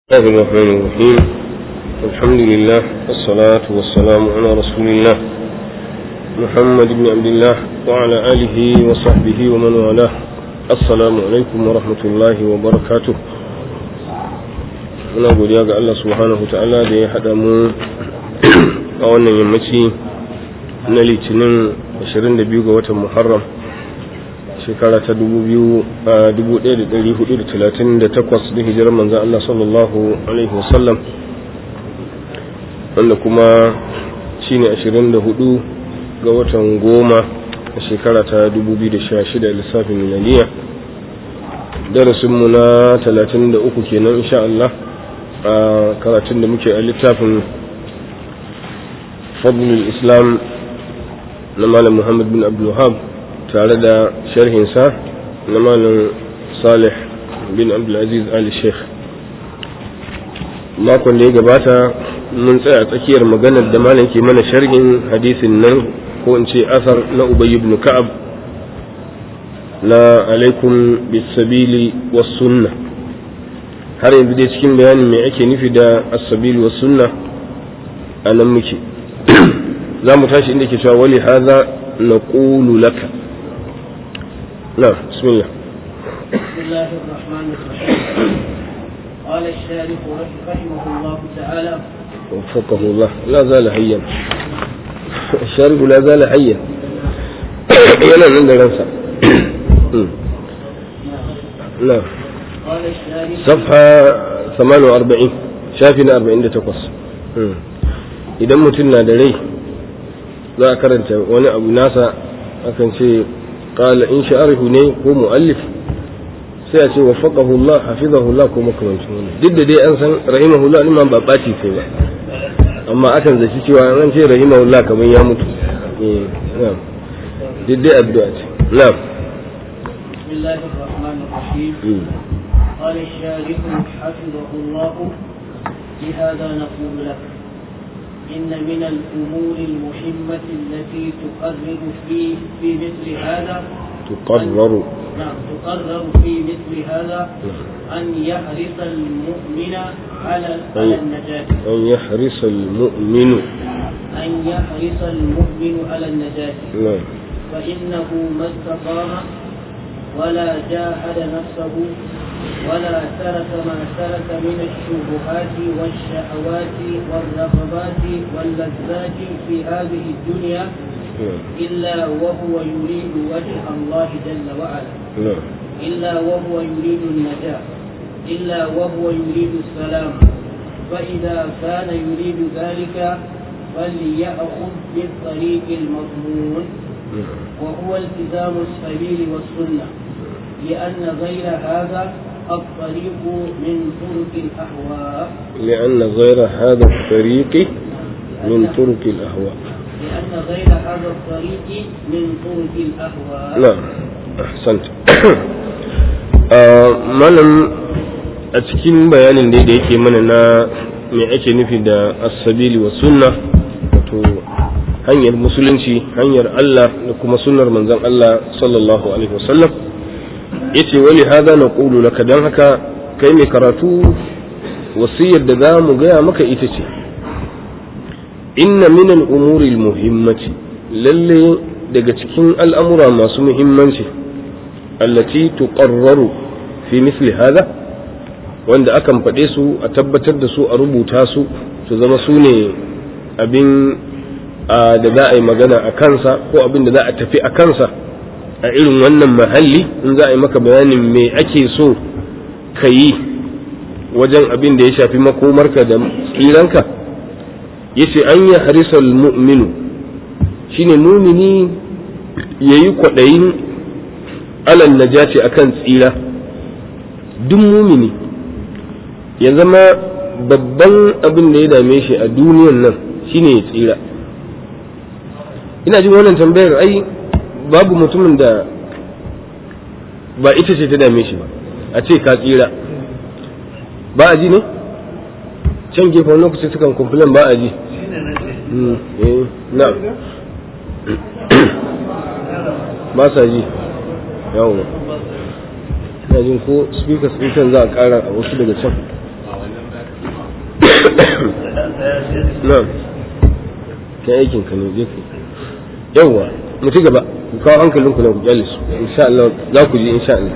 الله الرحمن الرحيم الحمد لله والصلاة والسلام على رسول الله محمد بن عبد الله وعلى آله وصحبه ومن والاه السلام عليكم ورحمة الله وبركاته muna godiya ga Allah subhanahu ta'ala da ya haɗa mu a wannan yammaci na litinin 22 ga watan muharram shekara ta 1438 da hijirar manzan Allah sallallahu Alaihi wasallam wanda kuma shi ne 24 ga watan goma a shekara ta 2016 lissafin milaniya darasinmu na 33 kenan insha Allah a karatun da muke a littafin fadlul islam na malam muhammad bin abdul wahab tare da sharhinsa na malam salih bin abdulaziz ali sheikh makon da ya gabata mun tsaya tsakiyar maganar da malam ke mana sharhin hadisin nan ko in ce asar na ubay ibn ka'ab na alaikum bisabili was sunna har yanzu dai cikin bayanin me ake nufi da as-sabili was sunna a nan muke za mu tashi inda ke cewa wali hadha naqulu laka نعم بسم الله بسم الله الرحمن الرحيم قال الشارح رحمه الله تعالى وفقه الله لا زال حيا الشارح لا زال حيا yana nan da ransa نعم قال الشارح صفحة 48 shafi na 48 idan mutum na da rai za a karanta wani abu nasa akan ce قال إن شعره ne ko mu'allif sai a ce waffaqahu Allah hafizahu Allah ko makamancin wannan duk da dai an san rahimahullah din ma ba baci sai ba amma akan zaci cewa an ce rahimahullah kamar ya mutu eh na'am duk dai addu'a ce na'am بسم الله الرحمن الرحيم قال الشارح حفظه الله لهذا نقول لك إن من الأمور المهمة التي تقرر في في مثل هذا تقرر نعم تقرر في مثل هذا أن يحرص المؤمن على على النجاة أن يحرص المؤمن أن يحرص المؤمن على النجاة نعم فإنه ما استقام ولا جاهد نفسه ولا ترك ما ترك من الشبهات والشهوات والرغبات واللذات في هذه الدنيا نعم إلا وهو يريد وجه الله جل وعلا نعم إلا وهو يريد النجاة إلا وهو يريد السلام فإذا كان يريد ذلك فليأخذ بالطريق المضمون وهو التزام السبيل والسنة لأن غير هذا الطريق من طرق الأهواء لأن غير هذا الطريق من طرق الأهواء لأن غير هذا الطريق من طرق الأهواء نعم أحسنت malam a cikin bayanin da da yake mana na me ake nufi da asabili wa sunna wato hanyar musulunci hanyar Allah da kuma sunnar manzon Allah sallallahu alaihi wasallam yace wali hada na qulu laka dan haka kai mai karatu wasiyar da za mu gaya maka ita ce inna min al-umuri al-muhimmati lalle daga cikin al'amura masu muhimmanci allati tuqarraru fi misli hada wanda akan faɗe su a tabbatar da su a rubuta su su zama su ne abin da za a yi magana a kansa ko abin da za a tafi a kansa a irin wannan mahalli in za a yi maka bayanin me ake so ka yi wajen abin da ya shafi makomarka da tsiranka yace an yi harisal mu'minu shine mumini ya yi kwaɗayin alal najati akan tsira duk mumini ya zama babban abin da ya dame shi a duniyan nan shine ya tsira ina jin wannan tambayar ai babu mutumin da ba ita ce ta dame shi ba a ce ka tsira ba a ji ne can gefen lokaci sukan complain ba a ji na ba sa ji yawon ina jin ko speaker speaker za a kara a wasu daga can na'am kai aikin ka ne je ku yawwa mu ci gaba ku kawo hankalin ku na ku kyale su insha Allah za ku ji insha Allah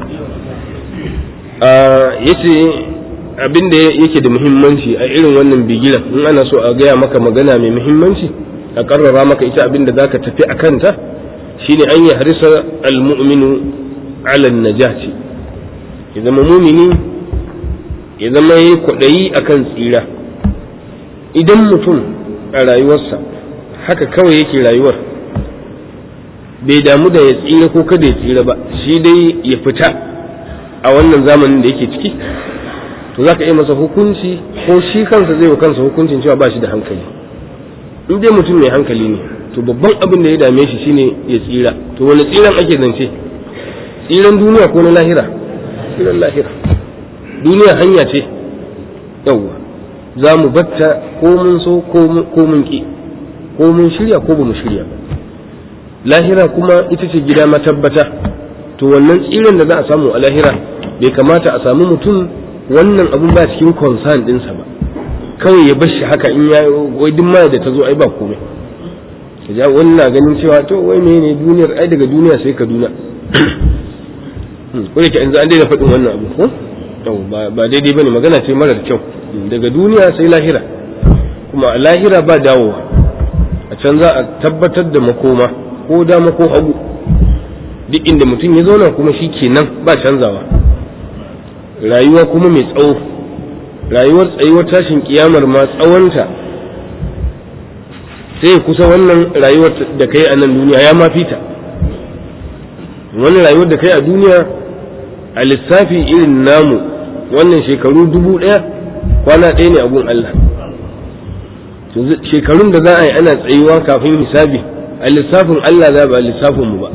yace abin da yake da muhimmanci a irin wannan bigiran in ana so a gaya maka magana mai muhimmanci a karrara maka ita abin da zaka tafi a kanta shine an yi harisa almu'minu ala najati ya zama mumini ya zama yi kwaɗayi akan tsira idan mutum a rayuwarsa haka kawai yake rayuwar bai damu da ya tsira ko kada ya tsira ba shi dai ya fita a wannan zamanin da yake ciki to za ka iya masa hukunci ko shi kansa zai wa kansa hukuncin cewa ba shi da hankali in dai mutum mai hankali ne to babban abin da ya dame shi shine ya tsira to wani tsiran ake zance tsiran duniya ko na lahira tsiran lahira duniya hanya ce yawwa za mu batta ko mun so ko mun ki ko mun shirya ko ba mu shirya ba lahira kuma ita ce gida matabbata to wannan tsiran da za a samu a lahira bai kamata a samu mutum wannan abun ba cikin concern dinsa ba kawai ya bar shi haka in ya wai duk ma da ta zo ai ba komai ja wani na ganin cewa to wai ne duniyar ai daga duniya sai kaduna ko yake yanzu an daina faɗin wannan abu ko ba daidai bane magana ce marar kyau daga duniya sai lahira kuma a lahira ba dawowa a can za a tabbatar da makoma ko dama ko hagu duk inda mutum ya zauna kuma shi kenan ba canzawa rayuwa kuma mai tsawo rayuwar tsayuwar tashin kiyamar ma tsawonta sai kusa wannan rayuwar da kai a nan duniya ya ma fita wannan rayuwar da kai a duniya a lissafi irin namu wannan shekaru dubu ɗaya kwana ɗaya ne abun Allah shekarun da za a yi ana tsayuwa kafin hisabi a lissafin Allah za ba a lissafin mu ba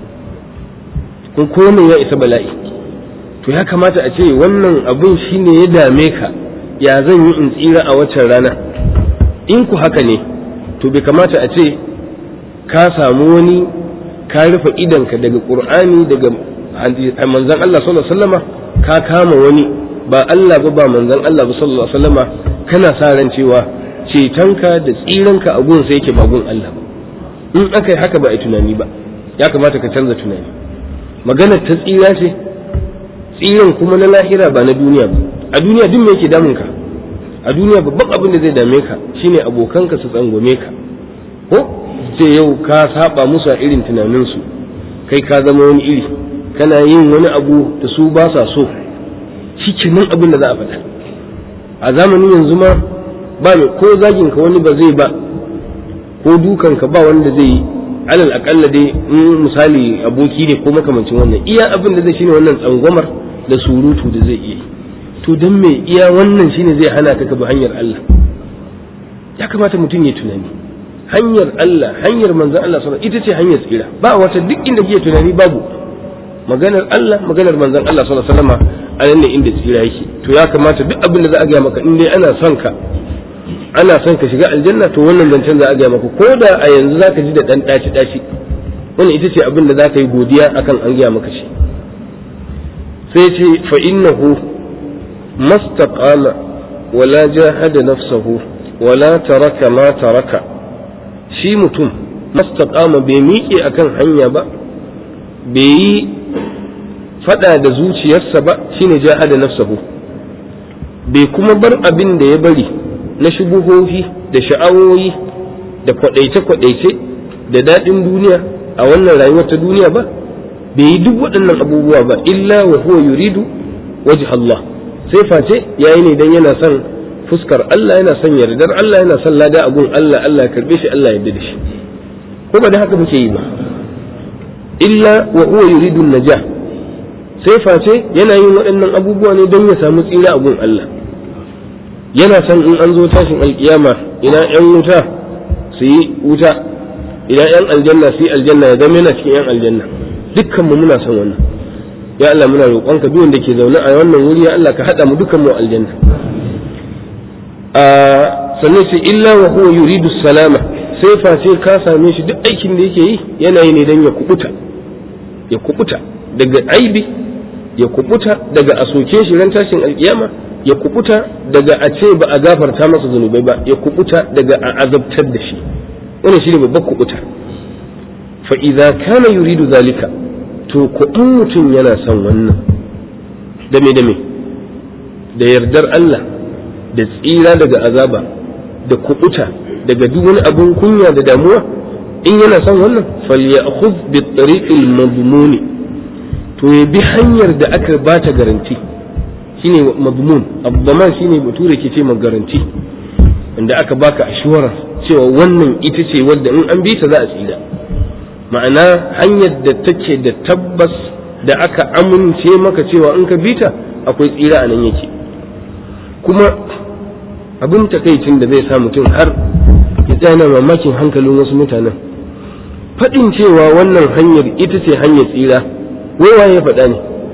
kun komai ya isa bala'i to ya kamata a ce wannan abun shine ya dame ka ya zan yi in tsira a waccan rana in ku haka ne to bai kamata a ce ka samu wani ka rufe idanka daga qur'ani daga manzon Allah sallallahu alaihi wasallama ka kama wani ba Allah ba ba manzon Allah ba sallallahu alaihi wasallama kana sa ran cewa cetonka da tsiranka a gun sai yake ba gun Allah ba in aka yi haka ba a tunani ba ya kamata ka canza tunani maganar ta tsira ce tsiran kuma na lahira ba na duniya ba a duniya duk me yake damun ka a duniya babban abin da zai dame ka shine abokanka su tsangwame ka ko sai yau ka saba musu a irin tunaninsu kai ka zama wani iri kana yin wani abu da su ba sa so shi kenan abin da za a faɗa a zamanin yanzu ma ba mai ko zagin ka wani ba zai ba ko dukan ka ba wanda zai yi alal akalla dai in misali aboki ne ko makamancin wannan iya abin da zai shine wannan tsangwamar da surutu da zai iya to don me iya wannan shine zai hana ka bi hanyar Allah ya kamata mutum ya tunani hanyar Allah hanyar manzon Allah sallallahu ita ce hanyar tsira ba wata duk inda kike tunani babu maganar Allah maganar manzon Allah sallallahu alaihi wasallam a nan ne inda tsira yake to ya kamata duk abin da za a gaya maka in dai ana son ka ana son ka shiga aljanna to wannan zancen za a gaya maka ko da a yanzu za ka ji da dan daci daci wannan ita ce abin da za ka yi godiya akan an gaya maka shi sai ce fa innahu mastaqama wala jahada nafsahu wala taraka ma taraka shi mutum mastaqama bai miƙe akan hanya ba bai yi fada da zuciyarsa ba shine jahada nafsahu bai kuma bar abin da ya bari na shubuhohi da sha'awoyi da kwadaice-kwadaice da daɗin duniya a wannan rayuwar ta duniya ba bai yi duk waɗannan abubuwa ba illa wa huwa yuridu wajh Allah sai face yayi ne dan yana son fuskar Allah yana son yardar Allah yana son lada a gun Allah Allah ya karbe shi Allah ya yarda da shi ko ba da haka muke yi ba illa wa huwa yuridu najah sai face yana yin waɗannan abubuwa ne don ya samu tsira a gun Allah yana son in an zo tashin alkiyama ina yan wuta su yi wuta ina yan aljanna su yi aljanna ya zama yana cikin yan aljanna dukkan mu muna son wannan ya Allah muna roƙonka duk wanda ke zaune a wannan wuri ya Allah ka haɗa mu dukkan mu aljanna a sannan sai illa wa huwa yuridu salama sai face ka same shi duk aikin da yake yi yana yi ne dan ya kubuta ya kubuta daga aibi ya kubuta daga a soke shi ran tashin alkiyama ya kubuta daga a ce ba a gafarta masa zunubai ba ya kubuta daga a azabtar da shi wannan shine babbar kubuta fa idza kana yuridu zalika to ko in mutum yana son wannan da me da me da yardar Allah da tsira daga azaba da kubuta daga duk wani abun kunya da damuwa in yana son wannan falyakhudh bi tariqil madmuni to ya bi hanyar da aka bata garanti shine madmun abdaman shine bature ke ce garanti inda aka baka assurance cewa wannan ita ce wadda in an bi ta za a tsira ma'ana hanyar da take da tabbas da aka amince maka cewa in ka bi ta akwai tsira a nan yake kuma abin takaicin da zai sa mutum har ya tsaya mamakin hankalin wasu mutanen faɗin cewa wannan hanyar ita ce hanyar tsira wai waye ya faɗa ne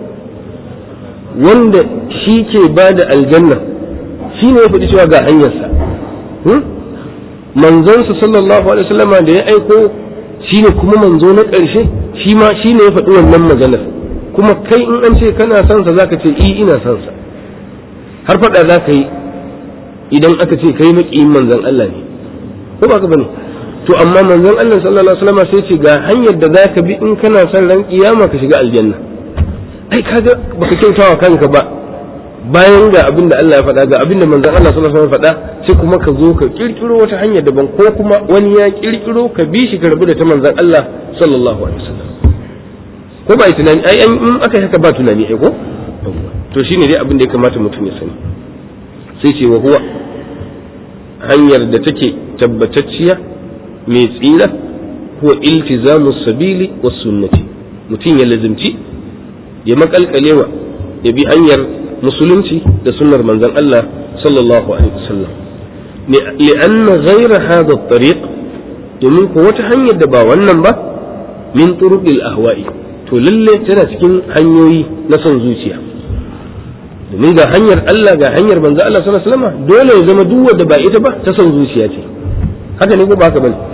wanda shi ke ba da aljanna shi ne ya faɗi cewa ga hanyarsa manzonsa sallallahu alaihi wasallama da ya aiko shi ne kuma manzo na ƙarshe shi ma shi ne ya faɗi wannan maganar kuma kai in an ce kana son sa zaka ce i ina son sa har faɗa za ka yi idan aka ce kai maƙiyin manzon Allah ne ko ba ka bane to amma manzon Allah sallallahu alaihi wasallam sai ce ga hanyar da zaka bi in kana son ran kiyama ka shiga aljanna ai kaga baka kyautawa kanka ba bayan ga abin da Allah ya faɗa ga abin da manzon Allah sallallahu alaihi wasallam faɗa sai kuma ka zo ka kirkiro wata hanyar daban ko kuma wani ya kirkiro ka bi shi ka rabu da ta manzon Allah sallallahu alaihi wasallam ko ba tunani ai in aka haka ba tunani ai ko to shine dai abin da ya kamata mutum ya sani sai ce wa huwa hanyar da take tabbatacciya mai tsira huwa iltizamu sabili was sunnati mutum ya lazimci ya makalkalewa ya bi hanyar musulunci da sunnar manzon Allah sallallahu alaihi wasallam li'anna ghayra hadha at-tariq domin ko wata hanyar da ba wannan ba min turuqil ahwa'i to lalle tana cikin hanyoyi na son zuciya domin ga hanyar Allah ga hanyar manzo Allah sallallahu alaihi wasallam dole ya zama duk wanda ba ita ba ta son zuciya ce haka ne ko ba haka bane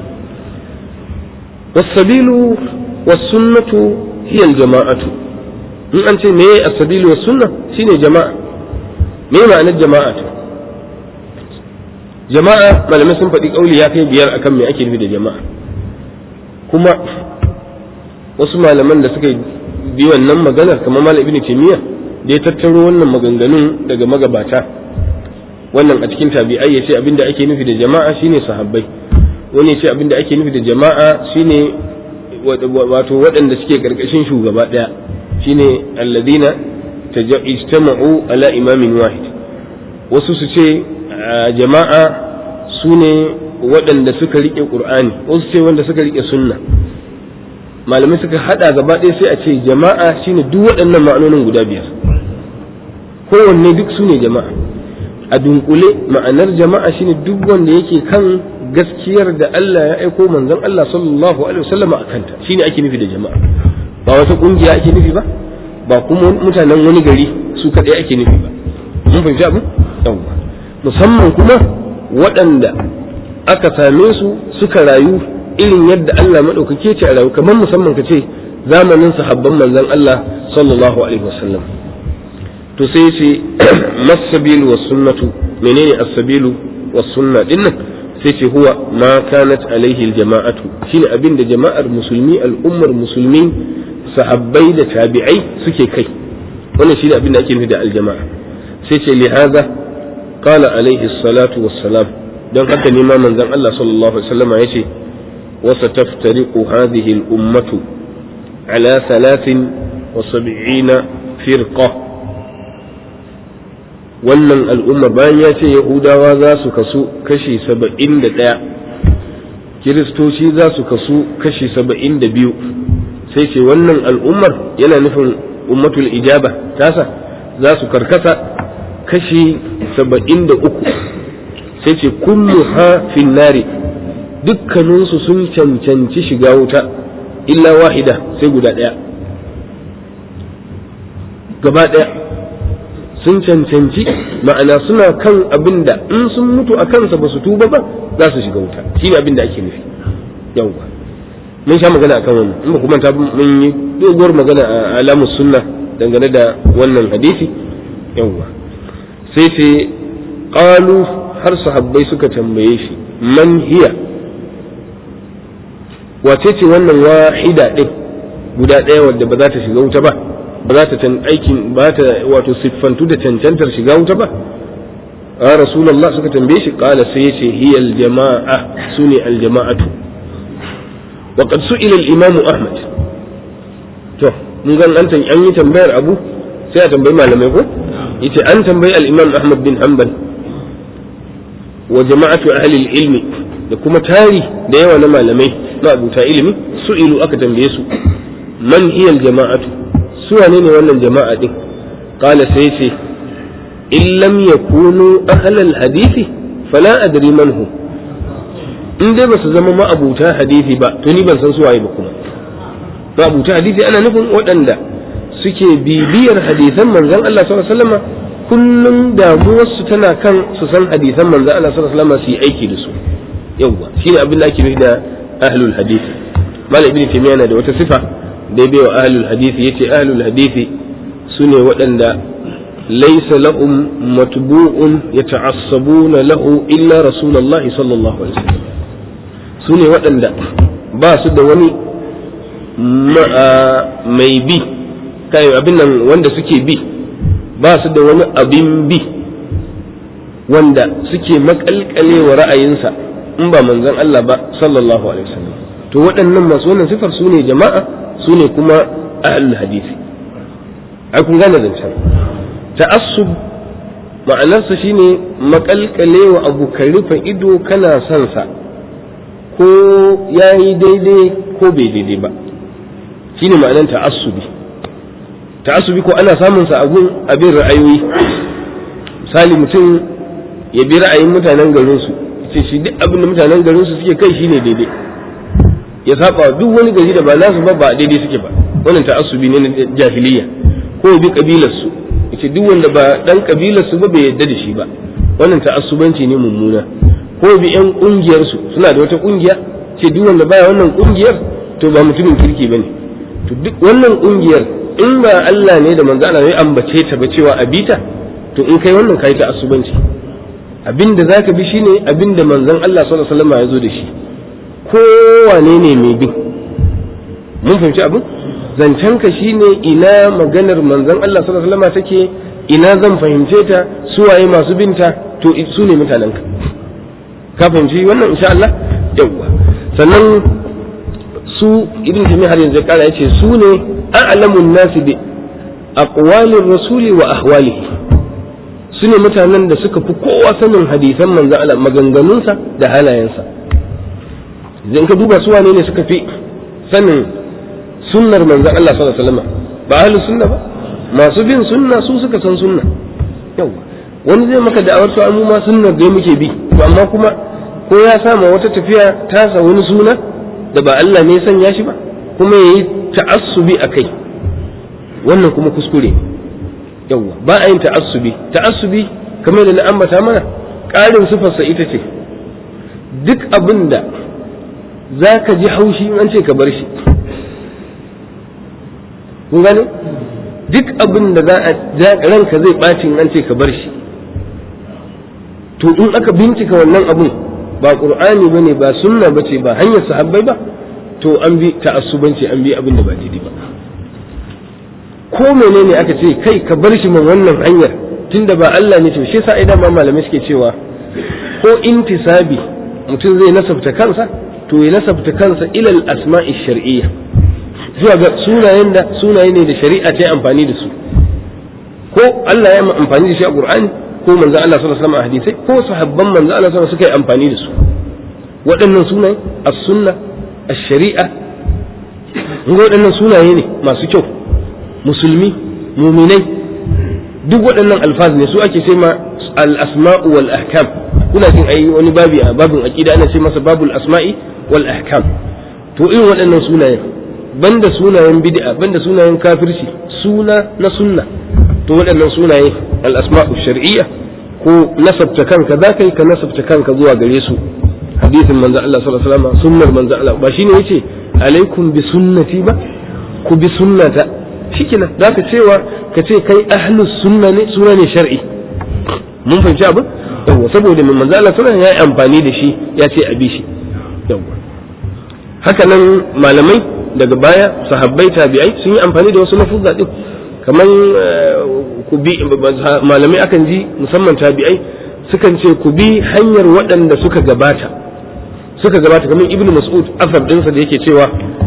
wasabilu wasunnatu hiya aljama'atu in an ce me as-sabilu was sunna shine jama'a me ma'anar jama'a to jama'a malamai sun faɗi kauli ya kai biyar akan me ake nufi da jama'a kuma wasu malaman da suka bi wannan maganar kamar malam ibnu taymiyyah da ya tattaro wannan maganganun daga magabata wannan a cikin tabi'ai ya ce abinda ake nufi da jama'a shine sahabbai wani ya ce abinda ake nufi da jama'a shine wato waɗanda suke karkashin shugaba ɗaya shine alladina ijtama'u ala imamin wahid wasu su ce jama'a su ne waɗanda suka riƙe ƙur'ani wasu ce wanda suka riƙe sunna malamai suka haɗa gaba ɗaya sai a ce jama'a shine duk waɗannan ma'anonin guda biyar kowanne duk su ne jama'a a dunkule ma'anar jama'a shine duk wanda yake kan gaskiyar da Allah ya aiko manzon Allah sallallahu alaihi wasallam a kanta shine ake nufi da jama'a ba wata kungiya ake nufi ba ba kuma mutanen wani gari su kadai ake nufi ba mun fahimci abin yawwa musamman kuma waɗanda aka same su suka rayu irin yadda Allah madaukake ce a rayu kamar musamman ka ce zamanin sahabban manzon Allah sallallahu alaihi wasallam to sai ce masabilu was sunnatu menene as-sabilu was sunna dinnan sai ce huwa ma kanat alaihi al-jama'atu shine abin da jama'ar musulmi al'ummar musulmi sahabbai da tabi'ai suke kai wannan shine abin da ake nufi da al-jama'a sai ce li hadha qala alaihi salatu wassalam don haka ne ma manzon Allah sallallahu alaihi wasallam yace wa sataftariqu hadhihi al-ummatu ala 73 firqa wannan al'umma bayan ya ce yahudawa za su kasu kashi saba'in da ɗaya kiristoci za su kasu kashi saba'in da biyu sai ce wannan al'ummar yana nufin ummatul ijaba tasa za su karkasa kashi saba'in da uku sai ce kullu ha nari dukkaninsu sun cancanci shiga wuta illa wahida sai guda ɗaya gaba ɗaya sun cancanci ma'ana suna kan abin da in sun mutu a kansa ba su tuba ba za su shiga wuta shi ne abin da ake nufi yawwa mun sha magana akan wannan in ba kuma ta mun yi doguwar magana a alamus sunna dangane da wannan hadisi yawwa sai ce qalu har sahabbai suka tambaye shi man hiya wace ce wannan wahida din guda ɗaya wadda ba za ta shiga wuta ba ba za ta aikin ba ta wato siffantu da cancantar shiga wuta ba a rasulullah suka tambaye shi kala sai yace hiya aljama'a sune aljama'atu wa qad su'ila al-imam ahmad to mun ga an tan yi tambayar abu sai a tambayi malamai ko yace an tambayi al-imam ahmad bin hanbal wa jama'atu ahli al-ilmi da kuma tari da yawa na malamai na abuta ilimi su'ilu aka tambaye su man hiya al-jama'atu su wane ne wannan jama'a din qala sai yace in lam yakunu ahlal hadisi fala adri man hu in dai ba su zama ma'abuta hadisi ba to ni ban san su waye ba kuma ma'abuta hadisi ana nufin waɗanda suke bibiyar hadisan manzon Allah sallallahu alaihi wasallam kullum damuwarsu tana kan su san hadisan manzon Allah sallallahu alaihi wasallam su yi aiki da su yawwa shine abin da ake nufi da ahlul hadisi malam ibnu taymiya yana da wata sifa da bai wa ahlul hadisi yace ahlul hadisi sune waɗanda ليس لهم متبوع يتعصبون له إلا رسول الله صلى الله عليه وسلم سوني waɗanda ba su da wani mai bi kai abin nan wanda suke bi ba su da wani abin bi wanda suke makalkale wa ra'ayinsa in ba manzon Allah ba sallallahu alaihi wasallam to waɗannan masu wannan sifar su ne jama'a su ne kuma ahlul hadisi ai kun gane zancen ta'assub ma'anarsa shine makalkale wa abu ka rufe ido kana son sa ko ya yi daidai ko bai daidai ba shine ma'anar ta'assubi ta'assubi ko ana samun sa abun abin ra'ayoyi misali mutum ya bi ra'ayin mutanen garin su ce shi duk abin da mutanen garin su suke kai shine daidai ya saba duk wani gari da ba nasu ba ba daidai suke ba wannan ta'assubi ne na jahiliya ko bi kabilar su yace duk wanda ba dan kabilar su ba bai yadda da shi ba wannan ta'assubanci ne mummuna ko bi yan kungiyar su suna da wata kungiya ce duk wanda baya wannan kungiyar to ba mutumin kirki bane to duk wannan kungiyar in ba Allah ne da manzo Allah ya ambace ta ba cewa a bita to in kai wannan kai ta'assubanci abinda zaka bi shine abinda manzon Allah sallallahu alaihi wasallam ya zo da shi kowane ne mai bin mun fahimci abin zancen ka shine ina maganar manzon Allah sallallahu alaihi wasallam take ina zan fahimce ta su waye masu binta to su ne mutanen ka ka fahimci wannan insha Allah yawwa sannan su ibn jami har yanzu kara yace su ne a'lamun nasi bi aqwalir rasuli wa ahwalihi su ne mutanen da suka fi kowa sanin hadisan manzon Allah maganganunsa da halayensa idan ka duba su wane ne suka fi sanin sunnar manzon Allah sallallahu alaihi wasallam ba ahli sunna ba masu bin sunna su suka san sunna yawa wani zai maka da'awar cewa mu ma sunnar da muke bi to amma kuma ko ya sama wata tafiya ta sa wani suna da ba Allah ne ya sanya shi ba kuma yayi ta'assubi akai wannan kuma kuskure yawa ba a yin ta'assubi ta'assubi kamar da na ambata mana ƙarin sifarsa ita ce duk abin da za ka ji haushi in an ce ka bar shi kun gane duk abin da za a ranka zai ɓaci in an ce ka bar shi to in aka bincika wannan abun ba qur'ani bane ba sunna bace ba hanyar sahabbai ba to an bi ta'assubanci an bi abin da ba daidai ba ko menene aka ce kai ka bar shi man wannan hanyar tunda ba Allah ne to shi yasa idan ma malamai suke cewa ko intisabi mutum zai nasabta kansa to ya nasabta kansa ilal asma'i shar'iyya zuwa ga sunayen da sunaye ne da shari'a ta yi amfani da su ko Allah ya amfani da shi a Qur'ani ko manzo Allah sallallahu alaihi wasallam a hadisai ko sahabban manzo Allah sallallahu suka yi amfani da su waɗannan sunaye as-sunna ash-shari'a ga waɗannan sunaye ne masu kyau musulmi muminai duk waɗannan alfaz ne su ake ce ma al-asma'u wal ahkam kuna jin ai wani babi a babin aqida ana ce masa babul asma'i wal ahkam to irin waɗannan sunayen banda sunayen bid'a banda sunayen kafirci suna na sunna to waɗannan sunaye al-asma'u shar'iyya ko nasabta kanka za ka yi ka nasabta kanka zuwa gare su hadisin manzo Allah sallallahu alaihi wasallam sunnar manzo Allah ba shine yace alaikum bi sunnati ba ku bi sunnata shikenan za ka cewa ka ce kai ahlus sunna ne suna ne shar'i mun fahimci abin yawa saboda mai manzo Allah sallallahu ya yi amfani da shi ya ce a bi shi yawa haka nan malamai daga baya sahabbai tabi'ai sun yi amfani da wasu lafuzza din kamar ku bi malamai akan ji musamman tabi'ai sukan ce ku bi hanyar waɗanda suka gabata suka gabata kamar ibn mas'ud asab ɗinsa da yake cewa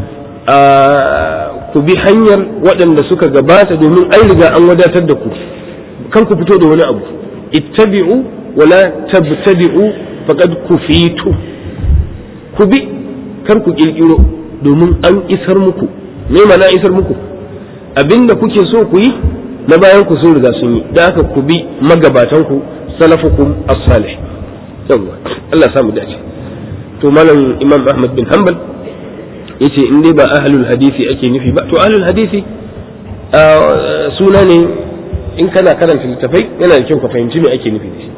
ku bi hanyar waɗanda suka gabata domin an riga an wadatar da ku kan ku fito da wani abu ittabi'u wala tabtadi'u faqad kufitu ku bi kar ku kirkiro domin an isar muku me mana isar muku abinda kuke so ku yi na bayan ku sun riga sun yi da haka ku bi magabatan ku salafukum as-salih yawa Allah samu dace to malam Imam Ahmad bin Hanbal yace in dai ba ahlul hadisi ake nufi ba to ahlul hadisi suna ne in kana karanta littafai yana da kyau ka fahimci me ake nufi da shi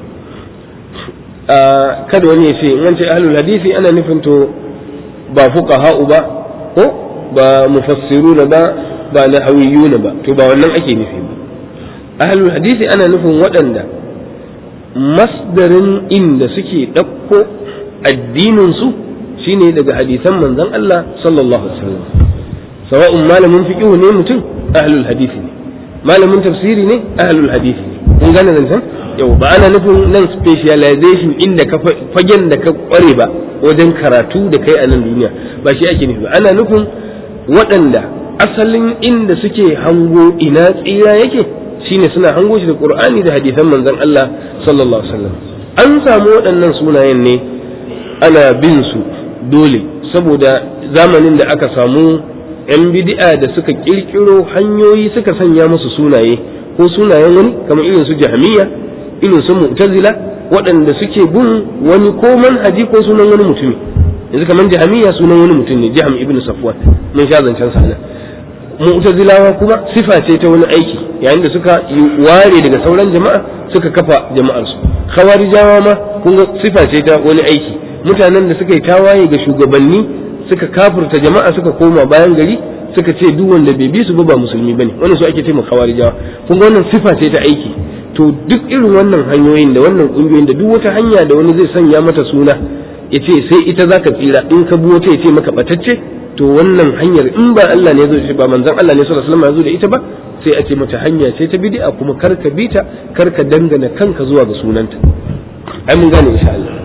kada wani ya ce in an ce ahlul hadisi ana nufin to ba fuqaha'u ba ko ba mufassiruna ba ba nahawiyuna ba to ba wannan ake nufi ba ahlul hadisi ana nufin waɗanda masdarin inda suke ɗauko addinin su shine daga hadisan manzon Allah sallallahu alaihi wasallam sawa'un malamin fiqh ne mutum ahlul hadisi ne malamin tafsiri ne ahlul hadisi ne kun gane zancen yau ba ana nufin nan specialization inda ka fagen da ka kware ba wajen karatu da kai a nan duniya ba shi ake nufi ba ana nufin waɗanda asalin inda suke hango ina tsira yake shine suna hango shi da qur'ani da hadisan manzon Allah sallallahu alaihi wasallam an samu waɗannan sunayen ne ana bin su dole saboda zamanin da aka samu 'yan bid'a da suka kirkiro hanyoyi suka sanya musu sunaye ko sunayen wani kamar irin su jahmiya irin su mu'tazila waɗanda suke bin wani ko manhaji ko sunan wani mutumi yanzu kamar jahmiya sunan wani mutum ne jaham ibn safwan mun sha zancen sa nan mu'tazilawa kuma sifa ce ta wani aiki yayin da suka ware daga sauran jama'a suka kafa jama'ar su khawarijawa ma kun ga sifa ce ta wani aiki mutanen da suka yi tawaye ga shugabanni suka kafurta jama'a suka koma bayan gari suka ce duk wanda bai bi su ba ba musulmi bane wannan su ake ce khawarijawa kun ga wannan sifa ce ta aiki to duk irin wannan hanyoyin da wannan kungiyoyin da duk wata hanya da wani zai sanya mata suna ya ce sai ita zaka tsira in ka bi wata ya ce maka batacce to wannan hanyar in ba Allah ne zo ba manzon Allah ne sallallahu alaihi wasallam ya zo da ita ba sai a ce mata hanya ce ta bid'a kuma kar ka bi ta kar ka dangana kanka zuwa ga sunanta ai mun gane insha Allah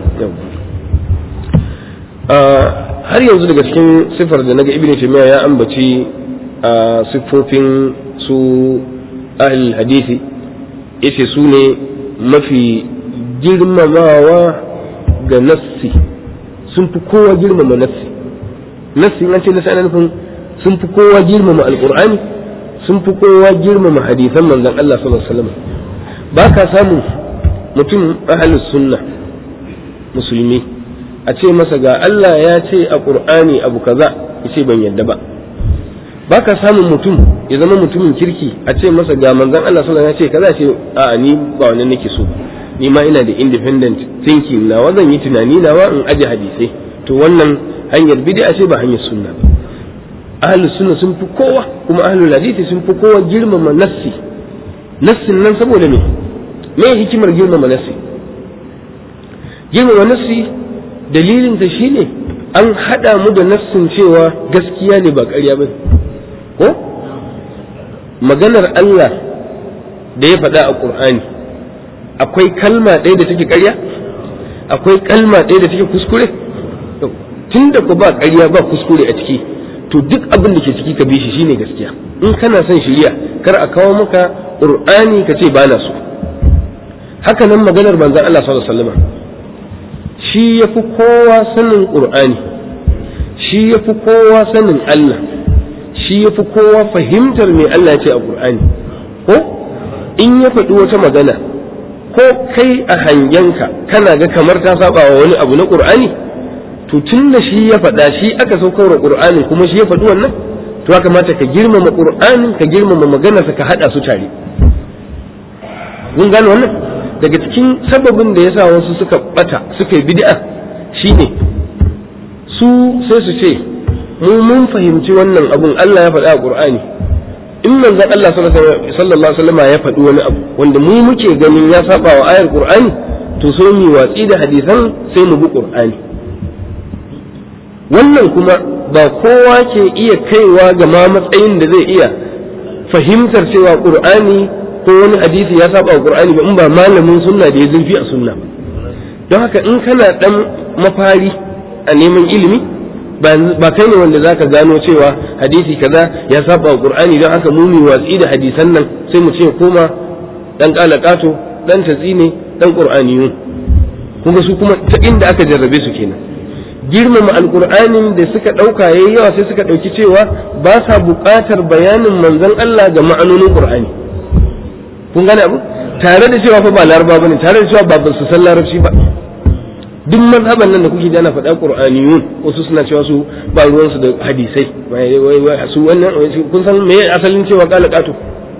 har yanzu daga cikin sifar da naga ibnu taymiya ya ambaci siffofin su ahlul hadisi yace su ne mafi girmamawa ga nassi sun fi kowa girmama nassi nassi an ce nassi ana nufin sun fi kowa girmama alqur'ani sun fi kowa girmama hadisan manzon Allah sallallahu alaihi wasallam ba ka samu mutum ahlus sunna musulmi a ce masa ga Allah ya ce a ƙur'ani abu kaza ya ce ban yadda ba ba ka samun mutum ya zama mutumin kirki a ce masa ga manzan Allah sallallahu ya ce kaza ce a ni ba wannan nake so ni ma ina da independent thinking nawa zan yi tunani nawa in aje hadisai to wannan hanyar bid'a ce ba hanyar sunna ba ahlus sunna sun fi kowa kuma ahlul hadisi sun fi kowa girmama nassi nassin nan saboda me me hikimar girmama nassi girmama nassi dalilinta shine an haɗa mu da nassin cewa gaskiya ne ba ƙarya ba ko maganar Allah da ya faɗa a ƙur'ani akwai kalma ɗaya da take ƙarya akwai kalma ɗaya da take kuskure tun da ku ba ƙarya ba kuskure a ciki to duk abin da ke ciki ka bi shi shine gaskiya in kana son shirya kar a kawo maka ƙur'ani ka ce ba na so haka nan maganar manzon Allah sallallahu alaihi wasallam shi ya fi kowa sanin ƙur'ani shi ya fi kowa sanin Allah shi ya fi kowa fahimtar me Allah ce a ƙur'ani ko in ya faɗi wata magana ko kai a hangenka kana ga kamar ta saba wa wani abu na ƙur'ani to tun da shi ya faɗa shi aka saukar wa ƙur'ani kuma shi ya faɗi wannan to ya kamata ka girmama ƙur'ani ka girmama maganarsa ka haɗa su tare kun gane wannan daga cikin sababin da yasa wasu suka bata suka yi bid'a shine su sai su ce mu mun fahimci wannan abun Allah ya faɗa a Qur'ani in manzon Allah sallallahu alaihi wasallam ya faɗi wani abu wanda mu muke ganin ya saba wa ayar Qur'ani to so mu watsi da hadisan sai mu bi Qur'ani wannan kuma ba kowa ke iya kaiwa ga ma matsayin da zai iya fahimtar cewa Qur'ani ko wani hadisi ya saba wa Qur'ani ba in ba malamin sunna da ya zurfi a sunna don haka in kana dan mafari a neman ilimi ba kai ne wanda zaka gano cewa hadisi kaza ya saba wa qur'ani don haka mu watsi da hadisan nan sai mu ce koma dan kalakato dan tatsine dan qur'aniyun kuma su kuma ta inda aka jarrabe su kenan girmama alqur'anin da suka dauka yayi yawa sai suka dauki cewa ba sa buƙatar bayanin manzon Allah ga ma'anonin qur'ani kun gane abu tare da cewa fa ba laraba bane tare da cewa ba su san larabci ba duk mazhaban nan da kuke da ana faɗa qur'aniyun wasu suna cewa su ba ruwan su da hadisai su wannan kun san me asalin cewa qala qatu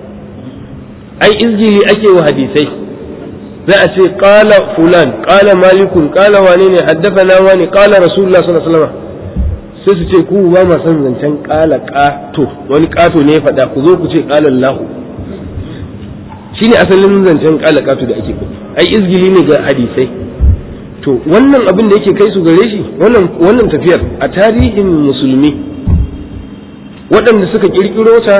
ai izgili ake wa hadisai za a ce qala fulan qala malikun qala wane ne haddathana wani qala rasulullah sallallahu alaihi wasallam sai su ce ku ba ma san zancen qala qato wani qato ne ya faɗa ku zo ku ce qala allah shine asalin zancen qala qato da ake faɗi ai izgili ne ga hadisai to wannan abin da yake kai su gare shi wannan wannan tafiyar a tarihin musulmi waɗanda suka kirkiro ta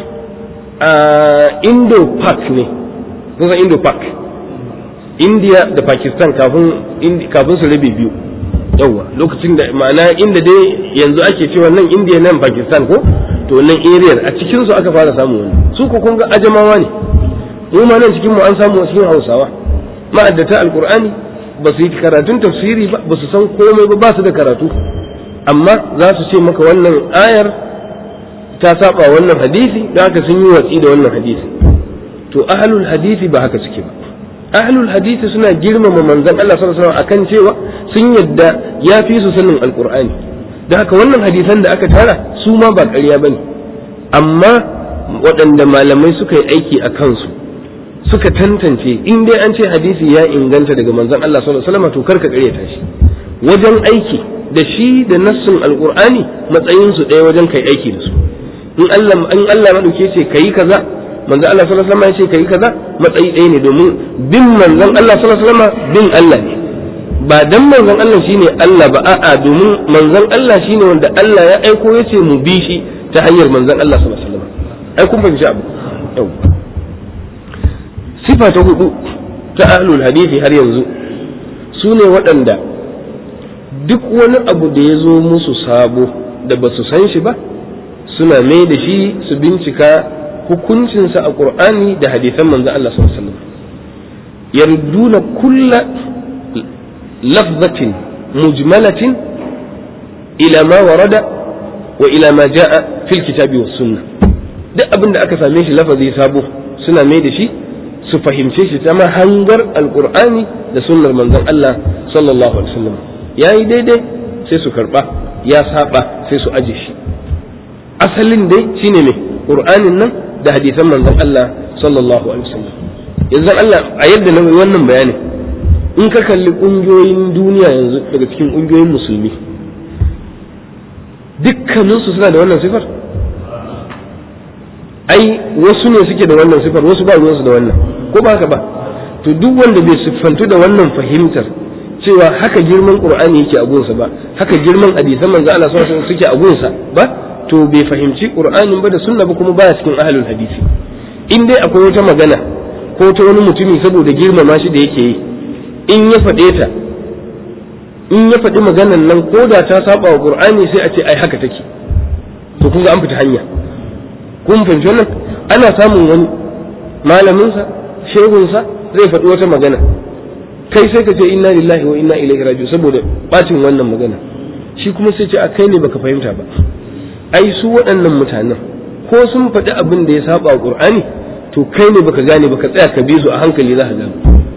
a indo park ne kusan indo park india da pakistan kafin kafin su rabe biyu yawwa lokacin da ma'ana inda dai yanzu ake cewa nan india nan pakistan ko to nan area a cikin su aka fara samu wani su ko kun ga ajamawa ne mu ma nan cikin mu an samu cikin hausawa ma'addata alqur'ani ba su yi karatun tafsiri ba ba su san komai ba ba su da karatu amma za su ce maka wannan ayar ta saba wannan hadisi da haka sun yi watsi da wannan hadisi to ahlul hadisi ba haka suke ba ahlul hadisi suna girmama manzon Allah sallallahu alaihi wasallam akan cewa sun yadda ya fi su sanin alqur'ani da haka wannan hadisan da aka tara su ma ba ƙarya bane amma waɗanda malamai suka yi aiki a kansu suka tantance in dai an ce hadisi ya inganta daga manzon Allah sallallahu alaihi wasallam to karka ƙaryata shi wajen aiki da shi da nassin alqur'ani matsayin su ɗaya wajen kai aiki da su in Allah in Allah madauke ce kai kaza manzon Allah sallallahu alaihi wasallam ya ce kai kaza matsayi ɗaya ne domin bin manzon Allah sallallahu alaihi wasallam bin Allah ne ba dan manzon Allah shine Allah ba a'a domin manzon Allah shine wanda Allah ya aiko ya ce mu bi shi ta hanyar manzon Allah sallallahu alaihi wasallam ai kun fahimci abu yau sifa ta hudu ta ahlul hadisi har yanzu su ne waɗanda duk wani abu da ya zo musu sabo da ba su san shi ba suna mai da shi su bincika hukuncinsa a ƙur'ani da hadisan manzon Allah sallallahu alaihi wasallam yarduna kulla lafzatin mujmalatin ila ma warada wa ila ma jaa fil kitabi was sunnah duk abin da aka same shi lafazi sabo suna mai da shi su fahimce shi ta mahangar alkur'ani da sunnar manzon Allah sallallahu alaihi wasallam yayi daidai sai su karba ya saba sai su aje shi asalin dai shine me qur'anin nan da hadisan manzon Allah sallallahu alaihi wasallam yanzu Allah a yadda na wannan bayanin in ka kalli kungiyoyin duniya yanzu daga cikin kungiyoyin musulmi dukkaninsu suna da wannan sifar ai wasu ne suke da wannan sifar wasu ba ruwansu da wannan ko ba haka ba to duk wanda bai siffantu da wannan fahimtar cewa haka girman qur'ani yake a gunsa ba haka girman hadisan manzo Allah sallallahu alaihi suke a gunsa ba to bai fahimci qur'anin ba da sunna ba kuma baya cikin ahlul hadisi in dai akwai wata magana ko ta wani mutumi saboda girmama shi da yake yi in ya faɗe ta in ya faɗi maganan nan ko da ta saba wa qur'ani sai a ce ai haka take to kun ga an fita hanya kun fahimci wannan ana samun wani malaminsa shehunsa zai faɗi wata magana kai sai ka ce inna lillahi wa inna ilaihi raji'un saboda bacin wannan magana shi kuma sai ce a kai ne baka fahimta ba ai su waɗannan mutanen ko sun faɗi abin da ya saba wa qur'ani to kai ne baka gane baka tsaya ka bi su a hankali za ka gane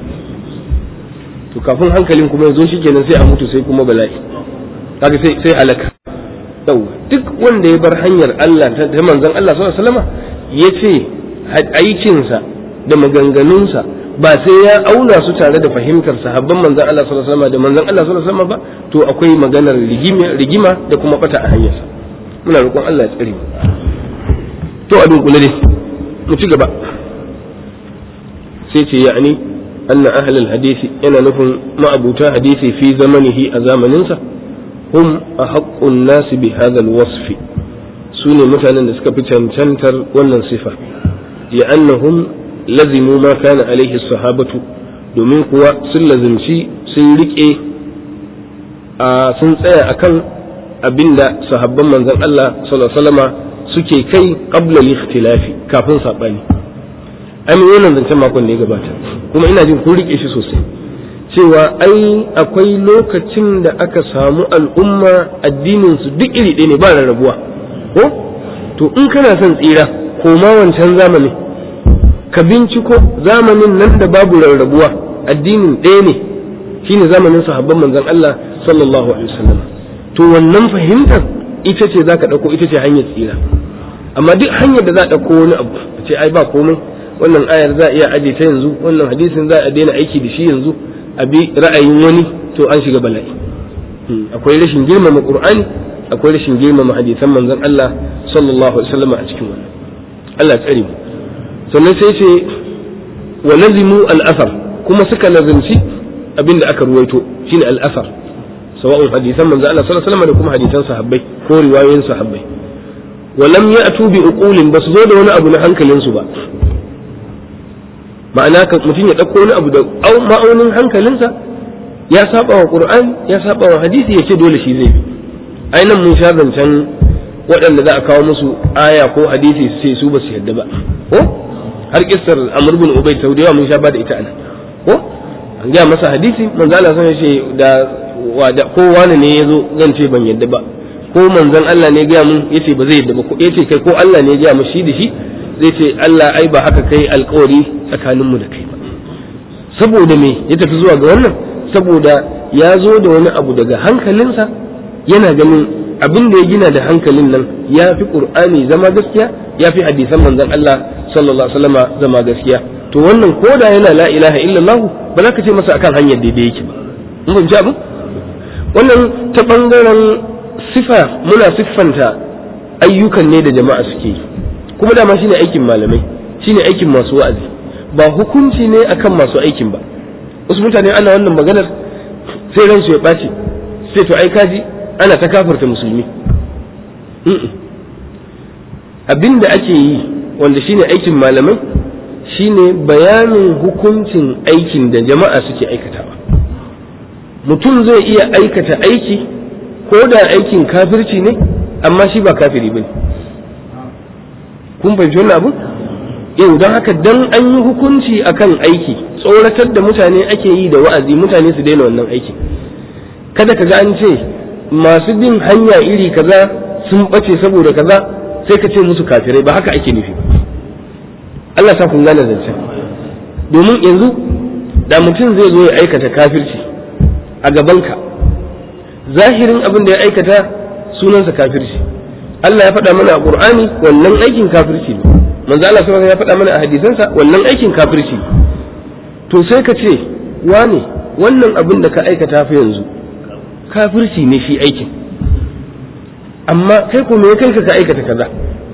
to kafin hankalin kuma ya zo shi kenan sai a mutu sai kuma bala'i kaga sai sai halaka yawa duk wanda ya bar hanyar Allah ta manzon Allah sallallahu alaihi wasallam ya ce aikinsa da maganganunsa ba sai ya auna su tare da fahimtar sahabban manzon Allah sallallahu alaihi wasallam da manzon Allah sallallahu alaihi wasallam ba to akwai maganar rigima rigima da kuma bata a hanyarsa muna roƙon Allah ya tsare mu to a dunkule ne mu ci gaba sai ce ya'ani anna ahlul hadisi yana nufin ma'abuta hadisi fi zamanihi a zamaninsa hum a haƙƙun nasu bi hadal wasfi su ne mutanen da suka fi cancantar wannan sifa ya annahum lazimu ma kana alaihi sahabatu domin kuwa sun lazimci sun riƙe a sun tsaya akan abinda sahabban manzon Allah sallallahu alaihi wasallama suke kai qabla al-ikhtilafi kafin sabani ai mun wannan zancen makon da ya gabata kuma ina jin kun rike shi sosai cewa ai akwai lokacin da aka samu al'umma addinin su duk iri ɗaya ne ba rarrabuwa ko to in kana son tsira koma wancan zamani ka binciko zamanin nan da babu rarrabuwa addinin ɗaya ne shine zamanin sahabban manzon Allah sallallahu alaihi wasallam to wannan fahimtar ita ce zaka dauko ita ce hanyar tsira amma duk hanyar da za a dauko wani abu ce ai ba komai wannan ayar za a iya aje ta yanzu wannan hadisin za a daina aiki da shi yanzu a bi ra'ayin wani to an shiga bala'i akwai rashin girmama qur'ani akwai rashin girmama hadisan manzon Allah sallallahu alaihi wasallam a cikin wannan Allah tsare mu sannan sai ce wa lazimu al-athar kuma suka lazimci abinda aka ruwaito shine al-athar sawa'un hadisan manzon Allah sallallahu alaihi wasallam da kuma hadisan sahabbai ko riwayoyin sahabbai wa lam ya'tu bi uqulin basu zo da wani abu na hankalinsu ba ma'ana ka mutum ya ɗauko wani abu da ma'aunin hankalinsa ya saba wa qur'ani ya saba wa hadisi ya ce dole shi zai bi ai nan mun sha zancen waɗanda za a kawo musu aya ko hadisi su ce su ba su yadda ba ko har kissar amr bin ubay taudewa mun sha ba da ita ana ko an gaya masa hadisi manzo Allah sai ce da ko wani ne yazo zan ce ban yadda ba ko manzon Allah ne gaya mun yace ba zai yadda ba ko yace kai ko Allah ne ya gaya mu shi da shi zai ce Allah ai ba haka kai alkawari tsakaninmu da kai ba saboda me ya tafi zuwa ga wannan saboda ya zo da wani abu daga hankalinsa yana ganin abin da ya gina da hankalin nan ya fi qur'ani zama gaskiya ya fi hadisan manzon Allah sallallahu alaihi wasallama zama gaskiya to wannan koda yana la ilaha illallah ba za ka ce masa akan hanyar daidai yake ba mun fahimci abu wannan ta bangaren sifa muna siffanta ayyukan ne da jama'a suke yi kuma dama shine aikin malamai shine aikin masu wa'azi ba hukunci ne akan masu aikin ba wasu mutane ana wannan maganar sai ransu ya ɓaci sai to ai kaji ana ta kafarta musulmi abin da ake yi wanda shine aikin malamai shine bayanin hukuncin aikin da jama'a suke aikatawa mutum zai iya aikata aiki ko da aikin kafirci ne amma shi ba kafiri bane kun fahimci wannan abu yau don haka dan an yi hukunci akan aiki tsoratar da mutane ake yi da wa'azi mutane su daina wannan aiki kada ka ga an ce masu bin hanya iri kaza sun bace saboda kaza sai ka ce musu kafirai ba haka ake nufi Allah sa kun gane zancen domin yanzu da mutum zai zo ya aikata kafirci a gabanka zahirin abin da ya aikata sunansa kafirci Allah ya faɗa mana a Qur'ani wannan aikin kafirci ne manzo Allah sallallahu ya faɗa mana a hadisansa wannan aikin kafirci to sai ka ce wane wannan abin da ka aikata fa yanzu kafirci ne shi aikin amma kai ko me kai ka aikata kaza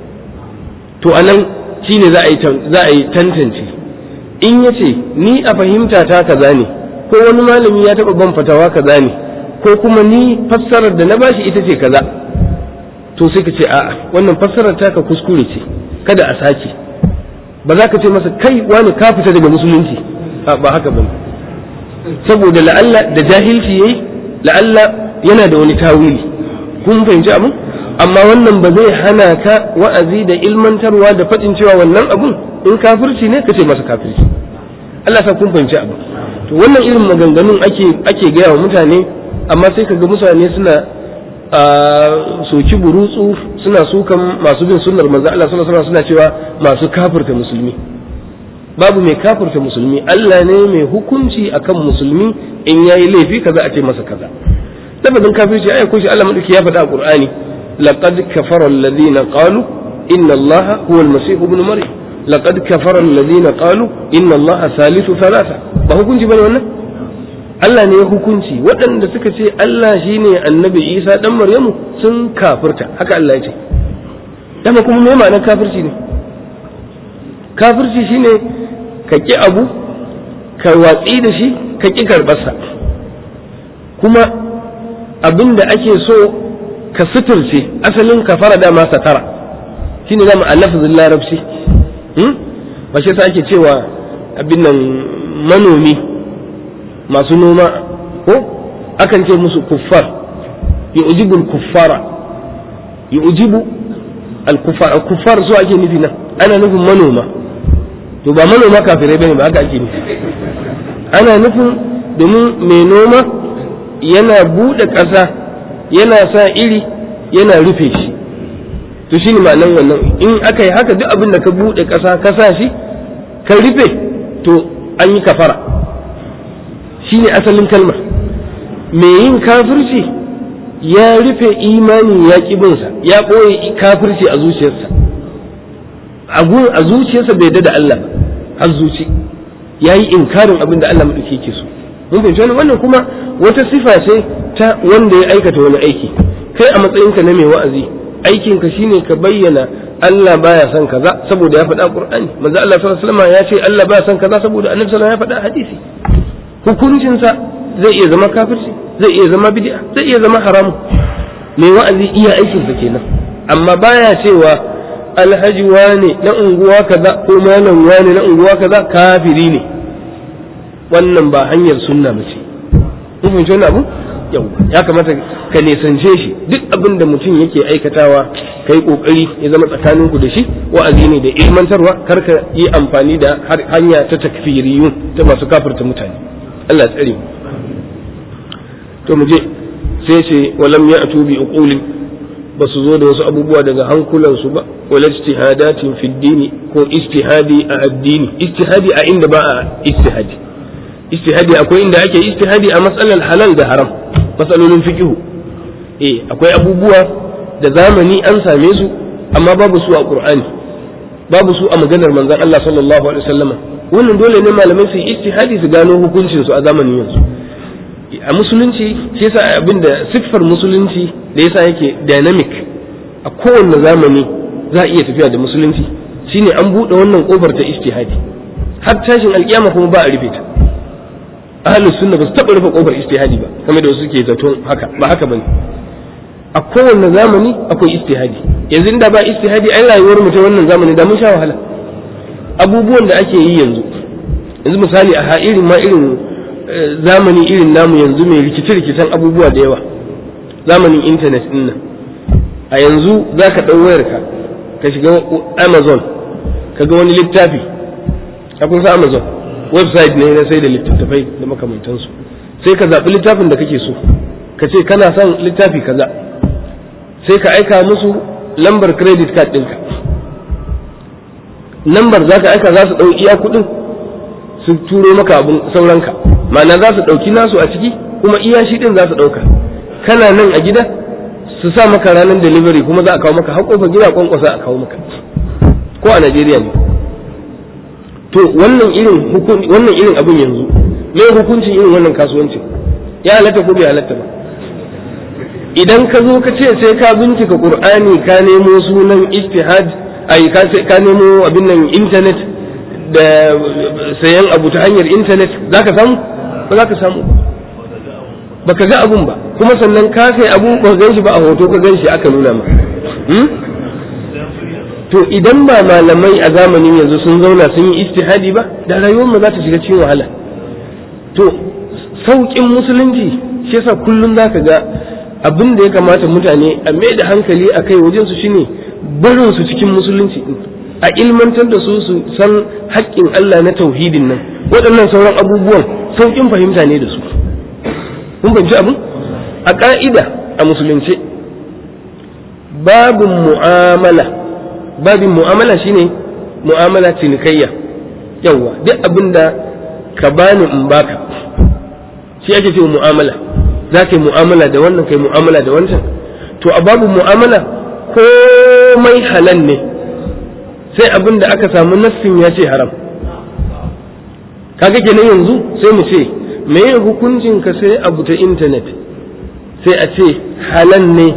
to anan shine za a yi za a yi tantance in yace ni a fahimta ta kaza ne ko wani malami ya taɓa ban fatawa kaza ne ko kuma ni fassarar da na bashi ita ce kaza to sai ka ce a'a wannan fassarar taka kuskure ce kada a sake ba za ka ce masa kai wani ka fita daga musulunci ba haka ba saboda la'alla da jahilci yayi la'alla yana da wani tawili kun fahimci abin amma wannan ba zai hana ka wa'azi da ilmantarwa da faɗin cewa wannan abun in kafirci ne ka ce masa kafirci Allah sa kun fahimci abin to wannan irin maganganun ake ake gaya wa mutane amma sai ka ga mutane suna soki burutsu suna sukan masu bin sunnar manzo Allah sallallahu alaihi suna cewa masu kafirta musulmi babu mai kafirta musulmi Allah ne mai hukunci akan musulmi in yayi laifi kaza a ce masa kaza lafazin kafirci ai ko shi Allah madauki ya faɗa a Qur'ani laqad kafara alladhina qalu inna Allah huwa al-masih ibn maryam laqad kafara alladhina qalu inna Allah salisu thalatha ba hukunci bane wannan Allah ne ya hukunci waɗanda suka ce Allah shi ne annabi Isa ɗan Maryamu sun kafirta haka Allah ya ce dama kuma me ma'anar kafirci ne kafirci shine ka ƙi abu ka watsi da shi ka ƙi karɓarsa kuma abin da ake so ka suturce asalin kafara dama satara shine zama a lafazin larabci ba shi sa ake cewa abin nan manomi masu noma ko akan ce musu kuffar yu'jibu al-kuffara yu'jibu al-kuffar al-kuffar su ake nufi nan ana nufin manoma to ba manoma kafirai bane ba haka ake nufi ana nufin domin mai noma yana buɗe ƙasa yana sa iri yana rufe shi to shi ne ma'anar wannan in aka yi haka duk abin da ka buɗe ƙasa ka sa shi ka rufe to an yi kafara shi ne asalin kalmar mai yin kafirci ya rufe imani ya ƙibinsa ya ɓoye kafirci a zuciyarsa a zuciyarsa bai da Allah har zuci ya yi inkarin abin da Allah maɗauki ke so mun fahimci wannan wannan kuma wata sifa ce ta wanda ya aikata wani aiki kai a matsayinka na mai wa'azi aikinka shine ka bayyana Allah baya son kaza saboda ya faɗa Qur'ani manzo Allah sallallahu alaihi wasallam ya ce Allah baya son kaza saboda Annabi sallallahu alaihi wasallam ya faɗa hadisi hukuncinsa zai iya zama kafirci zai iya zama bid'a zai iya zama haramu mai wa'azi iya aikinsa kenan amma baya cewa alhaji wane na unguwa kaza ko malam wane na unguwa kaza kafiri ne wannan ba hanyar sunna ba ce kun fahimci wannan abu yau ya kamata ka nisance shi duk abin da mutum yake aikatawa ka yi kokari ya zama tsakaninku da shi wa'azi ne da ilmantarwa kar ka yi amfani da hanya ta takfiriyun ta masu kafirta mutane Allah ya tsare mu to mu je sai ce walam ya'tu bi uqulin ba su zo da wasu abubuwa daga hankulansu ba wala ijtihadatin fi dini ko ijtihadi a addini ijtihadi a inda ba a ijtihadi ijtihadi akwai inda ake ijtihadi a matsalar halal da haram matsalolin fiqhu eh akwai abubuwa da zamani an same su amma babu su a qur'ani babu su a maganar manzon Allah sallallahu alaihi wasallam wannan dole ne malamai su yi ijtihadi su gano hukuncin su a zamanin yanzu a musulunci shi yasa abinda siffar musulunci da yasa yake dynamic a kowanne zamani za a iya tafiya da musulunci shine an buɗe wannan kofar ta ijtihadi har tashin alkiyama kuma ba a rufe ta ahlus sunna ba su taɓa rufe kofar ijtihadi ba kamar da wasu ke zaton haka ba haka bane a kowanne zamani akwai ijtihadi yanzu inda ba ijtihadi ai rayuwar mu ta wannan zamani da mun sha wahala abubuwan da ake yi yanzu yanzu misali a irin ma irin zamani irin namu yanzu mai rikice-rikicen abubuwa da yawa zamanin intanet din nan a yanzu za ka ɗau wayarka ka shiga amazon ka ga wani littafi a kun sa amazon website ne na sai da littattafai da makamantansu sai ka zaɓi littafin da kake so ka ce kana son littafi kaza sai ka aika musu lambar credit card ɗinka lambar za ka aika za su ɗau iya kuɗin su turo maka abun sauranka ma'ana za su ɗauki nasu a ciki kuma iya shi ɗin za su ɗauka kana nan a gida su sa maka ranar delivery kuma za a kawo maka haƙofa gida kwankwasa a kawo maka ko a Najeriya ne to wannan irin wannan irin abin yanzu me hukuncin irin wannan kasuwancin ya halatta ko bai halatta ba idan ka zo ka ce sai ka bincika qur'ani ka nemo sunan ijtihad ai ka nemo abin nan internet da sayan abu ta hanyar intanet za ka samu ba za ka samu ba ka ga abun ba kuma sannan ka sai abu ba gan shi ba a hoto ka gan shi aka nuna ma to idan ba malamai a zamanin yanzu sun zauna sun yi istihadi ba da rayuwar mu za ta shiga cikin wahala to sauƙin musulunci shi yasa kullum za ka ga abin da ya kamata mutane a mai da hankali a kai wajen su shine barin su cikin musulunci a ilmantar da su su san haƙƙin Allah na tauhidin nan waɗannan sauran abubuwan sauƙin fahimta ne da su kun fahimci abin a ƙa'ida a musulunce babin mu'amala babin mu'amala shine mu'amala cinikayya yawwa duk abin da ka bani in baka shi ake cewa mu'amala za ka yi mu'amala da wannan kai mu'amala da wancan to a babu mu'amala komai halal ne sai abin da aka samu nassin ya ce haram kaga kenan yanzu sai mu ce me hukuncin ka sai abu ta intanet sai a ce halal ne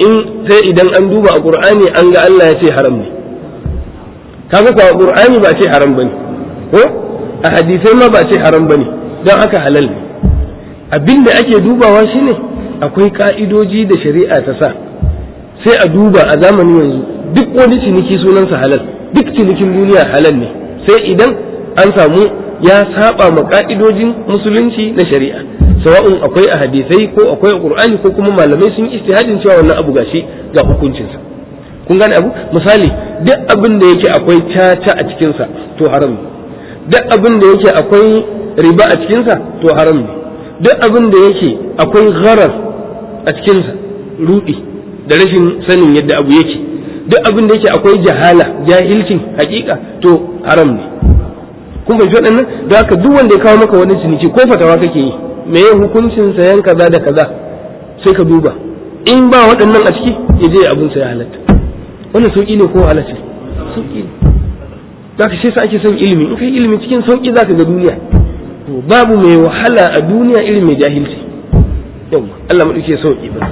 in sai idan an duba a qur'ani an ga Allah ya ce haram ne kaga kuwa qur'ani ba ce haram bane ko a hadisai ma ba ce haram bane don haka halal ne abinda ake dubawa shine akwai ka'idoji da shari'a ta sa sai a duba a zamanin yanzu duk wani ciniki sunansa halal duk cinikin duniya halal ne sai idan an samu ya saba ma ka'idojin musulunci na shari'a sawa'un akwai a hadisai ko akwai a qur'ani ko kuma malamai sun istihadin cewa wannan abu gashi ga hukuncinsa kun gane abu misali duk abin da yake akwai caca a cikinsa to haram ne duk abin da yake akwai riba a cikinsa to haram ne duk abin da yake akwai gharar a cikinsa rudi da rashin sanin yadda abu yake duk abin da yake akwai jahala jahilcin hakika to haram ne kun fahimci waɗannan da haka duk wanda ya kawo maka wani ciniki ko fatawa kake yi me ya hukuncin sayan kaza da kaza sai ka duba in ba waɗannan a ciki ya je abin sa ya halatta wannan sauki ne ko halatta sauki ne da ka sai sa ake son ilimi in kai ilimi cikin sauki zaka ga duniya to babu mai wahala a duniya irin mai jahilci yau Allah madauke sauki ba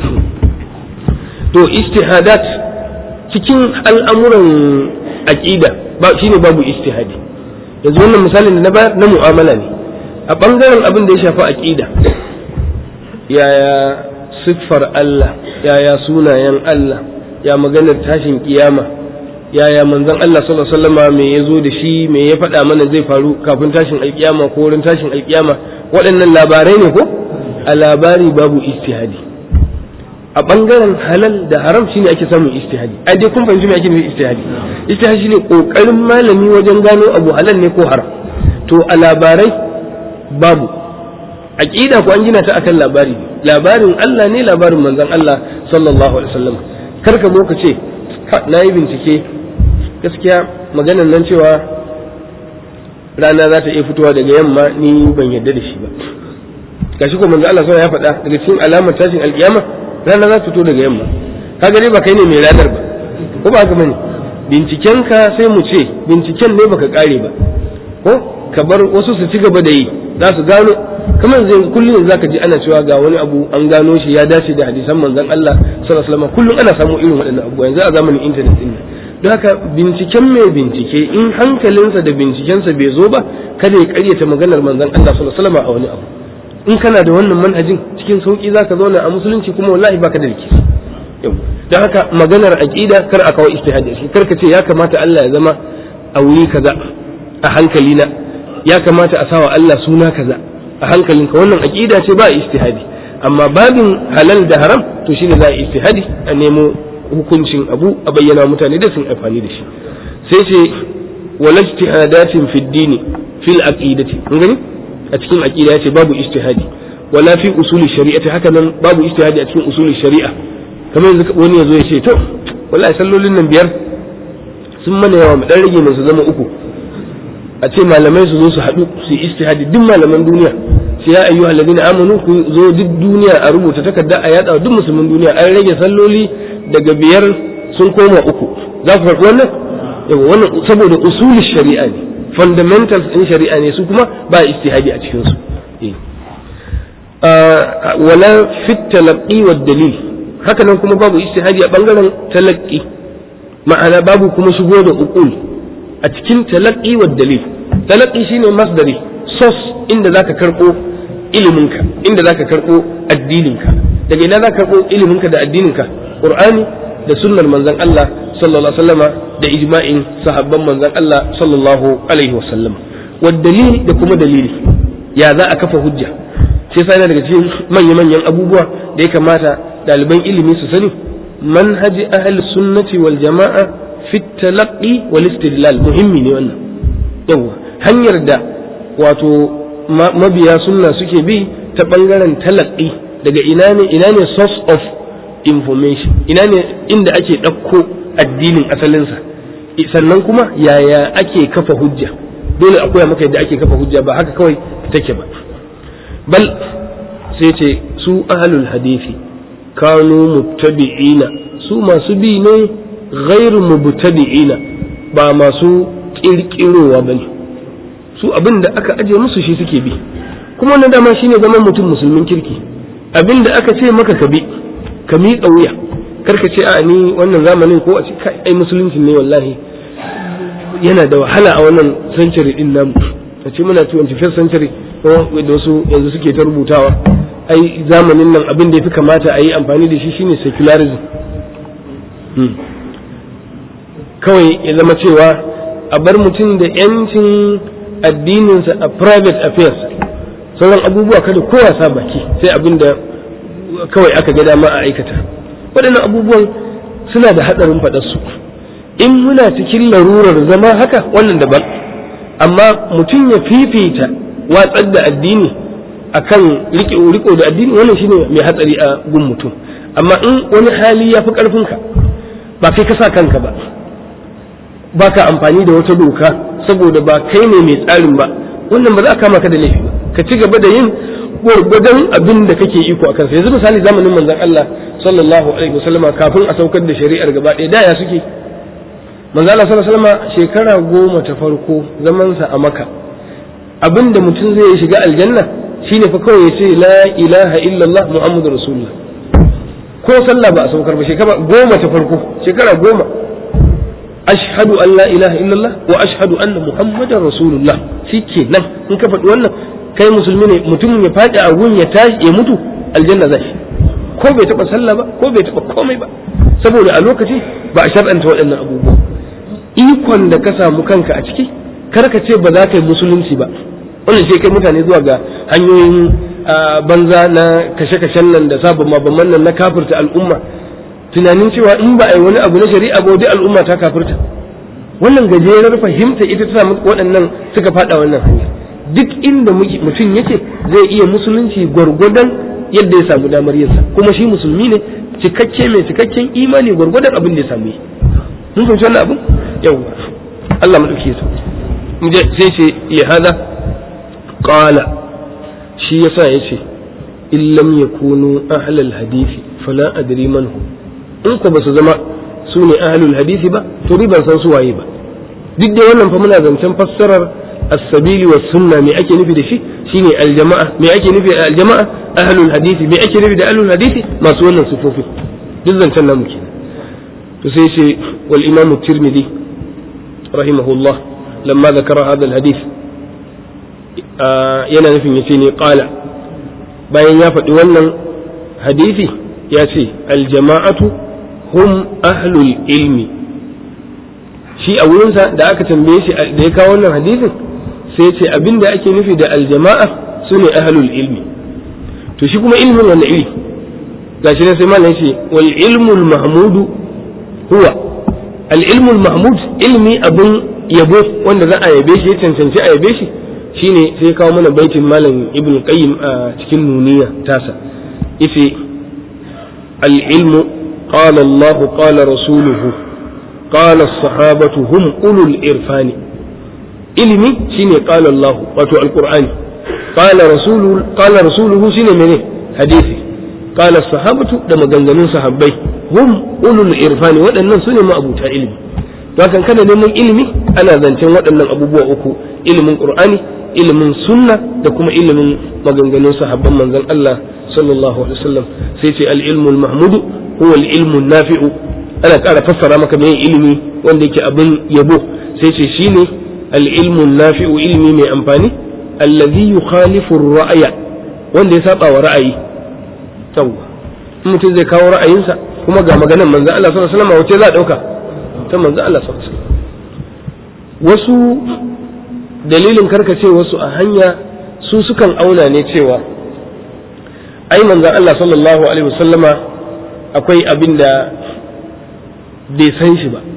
to istihadat cikin al'amuran aqida ba shine babu istihadi yanzu wannan misalin da na bayar na mu'amala ne a bangaren abin da ya shafi aqida yaya siffar Allah yaya sunayen Allah ya maganar tashin kiyama yaya manzon Allah sallallahu alaihi wasallam me yazo da shi me ya faɗa mana zai faru kafin tashin alkiyama ko wurin tashin alkiyama waɗannan labarai ne ko a labari babu istihadi a bangaren halal da haram shine ake samun istihadi a dai kun fahimci me ake nufi istihadi istihadi shine kokarin malami wajen gano abu halal ne ko haram to a labarai babu aqida ko an gina ta akan labari labarin Allah ne labarin manzon Allah sallallahu alaihi wasallam kar ka zo ka ce na yi bincike gaskiya maganan nan cewa rana za ta iya fitowa daga yamma ni ban yarda da shi ba gashi ko manzo Allah ya faɗa daga cikin alamar tashin alkiyama rana za ta fito daga yamma kaga dai ba kai ne mai ranar ba ko ba haka bane binciken ka sai mu ce binciken ne baka kare ba ko ka bar wasu su ci gaba da yi za su gano kamar zai kullum zaka ji ana cewa ga wani abu an gano shi ya dace da hadisan manzon Allah sallallahu alaihi wasallam kullum ana samu irin waɗannan abubuwa yanzu a zamanin internet din don haka binciken mai bincike in hankalinsa da bincikensa bai zo ba kada ya karyata maganar manzon Allah sallallahu alaihi wasallam a wani abu in kana da wannan manhajin cikin sauki zaka zauna a musulunci kuma wallahi baka da rikici yau don haka maganar aqida kar a kawo ijtihadi shi kar ka ce ya kamata Allah ya zama a wuri kaza a hankalina ya kamata a sawa Allah suna kaza a hankalinka wannan aqida ce ba ijtihadi amma babin halal da haram to shine za a ijtihadi a nemo hukuncin abu a bayyana mutane da sun amfani da shi sai ce wala ijtihadatin fi dini fil aqidati kun gani a cikin aqida yace babu ijtihadi wala fi usuli shari'ati haka nan babu ijtihadi a cikin usuli shari'a kamar yanzu wani yazo ya ce to wallahi sallolin nan biyar sun mana yawa mu dan rage mu su zama uku a ce malamai su zo su haɗu su yi ijtihadi duk malaman duniya sai ya ayyuhal ladina amanu ku zo duk duniya a rubuta takarda a yada duk musulmin duniya an rage salloli daga biyar sun koma uku za ku faɗi wannan yawa wannan saboda usulin shari'a ne fundamentals in shari'a ne su kuma ba istihadi a cikin su wala fit talaqi wa dalil haka nan kuma babu istihadi a bangaren talaqi ma'ana babu kuma shigo da uqul a cikin talaqi wa dalil talaqi shine masdari source inda zaka karbo iliminka inda zaka karbo addininka daga ina zaka karbo iliminka da addininka qur'ani da sunnar manzon Allah sallallahu alaihi wasallama da ijma'in sahabban manzon Allah sallallahu alaihi wasallama wa dalili da kuma dalili ya za a kafa hujja sai sai daga cikin manya manyan abubuwa da ya kamata ɗaliban ilimi su sani manhaji ahli sunnati wal jama'a fi talaqqi wal istidlal muhimmi ne wannan yawa hanyar da wato mabiya sunna suke bi ta bangaren talaqqi daga ina ne ina ne source of information ina ne inda ake ɗauko addinin asalinsa sannan kuma yaya ake kafa hujja dole a koya maka yadda ake kafa hujja ba haka kawai take ba bal sai ce su ahlul hadisi kanu mubtadi'ina su masu bi ne ghairu mubtadi'ina ba masu kirkirowa bane su abin da aka aje musu shi suke bi kuma wannan dama shine zaman mutum musulmin kirki abin da aka ce maka ka bi ka miƙa wuya karka ce a ni wannan zamanin ko a ce kai ai musulunci ne wallahi yana da wahala a wannan century din namu a ce muna 21st century da wasu yanzu suke ta rubutawa ai zamanin nan abin da ya fi kamata a yi amfani da shi shine secularism kawai ya zama cewa a bar mutum da yancin addininsa a private affairs sauran abubuwa kada kowa sa baki sai abin da kawai aka ga dama a aikata waɗannan abubuwan suna da haɗarin faɗarsu in muna cikin larurar zama haka wannan daban amma mutum ya fifita watsar da addini akan riko da addini wannan shine mai hatsari a gun mutum amma in wani hali ya fi ƙarfinka ba kai ka sa kanka ba ba ka amfani da wata doka saboda ba kai ne mai tsarin ba wannan ba za a kama ka da laifi ba ka ci gaba da yin gwargwadon abin da kake iko a kansa yanzu misali zamanin manzon Allah sallallahu alaihi wasallama kafin a saukar da shari'ar gaba ɗaya da ya suke manzon Allah sallallahu alaihi wasallama shekara goma ta farko zamansa a Makka abin da mutum zai shiga aljanna shine fa kawai ya ce la ilaha illallah muhammadur rasulullah ko sallah ba a saukar ba shekara goma ta farko shekara goma ashhadu an la ilaha illallah wa ashhadu anna muhammadar rasulullah shikenan in ka faɗi wannan kai musulmi ne mutum ya faɗi a gun ya tashi ya mutu aljanna zai shi ko bai taɓa sallah ba ko bai taɓa komai ba saboda a lokaci ba a shar'anta waɗannan abubuwa ikon da ka samu kanka a ciki kar ka ce ba za ka yi musulunci ba wannan sai kai mutane zuwa ga hanyoyin banza na kashe-kashen nan da sabon mabamman nan na kafirta al'umma tunanin cewa in ba a yi wani abu na shari'a ba dai al'umma ta kafirta wannan gajerar fahimta ita ta samu waɗannan suka faɗa wannan hanya duk inda mutum yake zai iya musulunci gwargwadon yadda ya samu damar yinsa kuma shi musulmi ne cikakke mai cikakken imani gwargwadon abin da ya samu yi mun fahimci wannan abin yawwa Allah madauki ya sai ce li hada qala shi yasa yace in lam yakunu ahlal hadisi fala adri man hum in ko ba su zama su ne ahlul hadisi ba to ni ban san su waye ba duk da wannan fa muna zancen fassarar as-sabili was sunna me ake nufi da shi shine aljama'a me ake nufi da aljama'a ahlul hadisi me ake nufi da ahlul hadisi masu wannan sifofi duk zancen namu kenan to sai ce wal imam at-tirmidhi rahimahullah lamma zakara hadha al-hadith yana nufin yace ne qala bayan ya faɗi wannan hadisi ya ce aljama'atu hum ahlul ilmi shi a wurinsa da aka tambaye shi da ya kawo wannan hadisin sai ce abinda ake nufi da aljama'a su ne ahlul ilmi to shi kuma ilmin wannan iri gashi ne sai malam ce wal ilmul mahmudu huwa al ilmul mahmud ilmi abun yabo wanda za a yabe shi ya cancanci a yabe shi shine sai kawo mana baitin malam ibn qayyim a cikin nuniya tasa ife العلم قال الله قال رسوله قال الصحابة هم أولو الإرفان علمي شيني قال الله واتو القرآن قال رسوله قال رسوله شيني مني حديثي قال الصحابة لما جنجنون صحابي هم أولو الإرفان وأن سنة ما أبو علمي لكن كان neman ilimi ana zancen waɗannan abubuwa uku ilimin qur'ani ilimin sunna da kuma ilimin maganganun sahabban manzon Allah sallallahu alaihi wasallam sai ce al-ilmul mahmudu huwa al-ilmun nafi'u ana ƙara fassara maka mai ilimi wanda yake abin yabo sai ce shine al-ilmun nafi'u ilimi mai amfani allazi yukhalifu ar-ra'ya wanda ya saba wa ra'ayi tawwa in mutum zai kawo ra'ayinsa kuma ga maganar manzon Allah sallallahu alaihi wasallam wace za a dauka ta manzon Allah sallallahu alaihi wasallam wasu dalilin karkace wasu a hanya su sukan auna ne cewa ai manzan Allah sallallahu alaihi wasallama akwai abin da bai san shi ba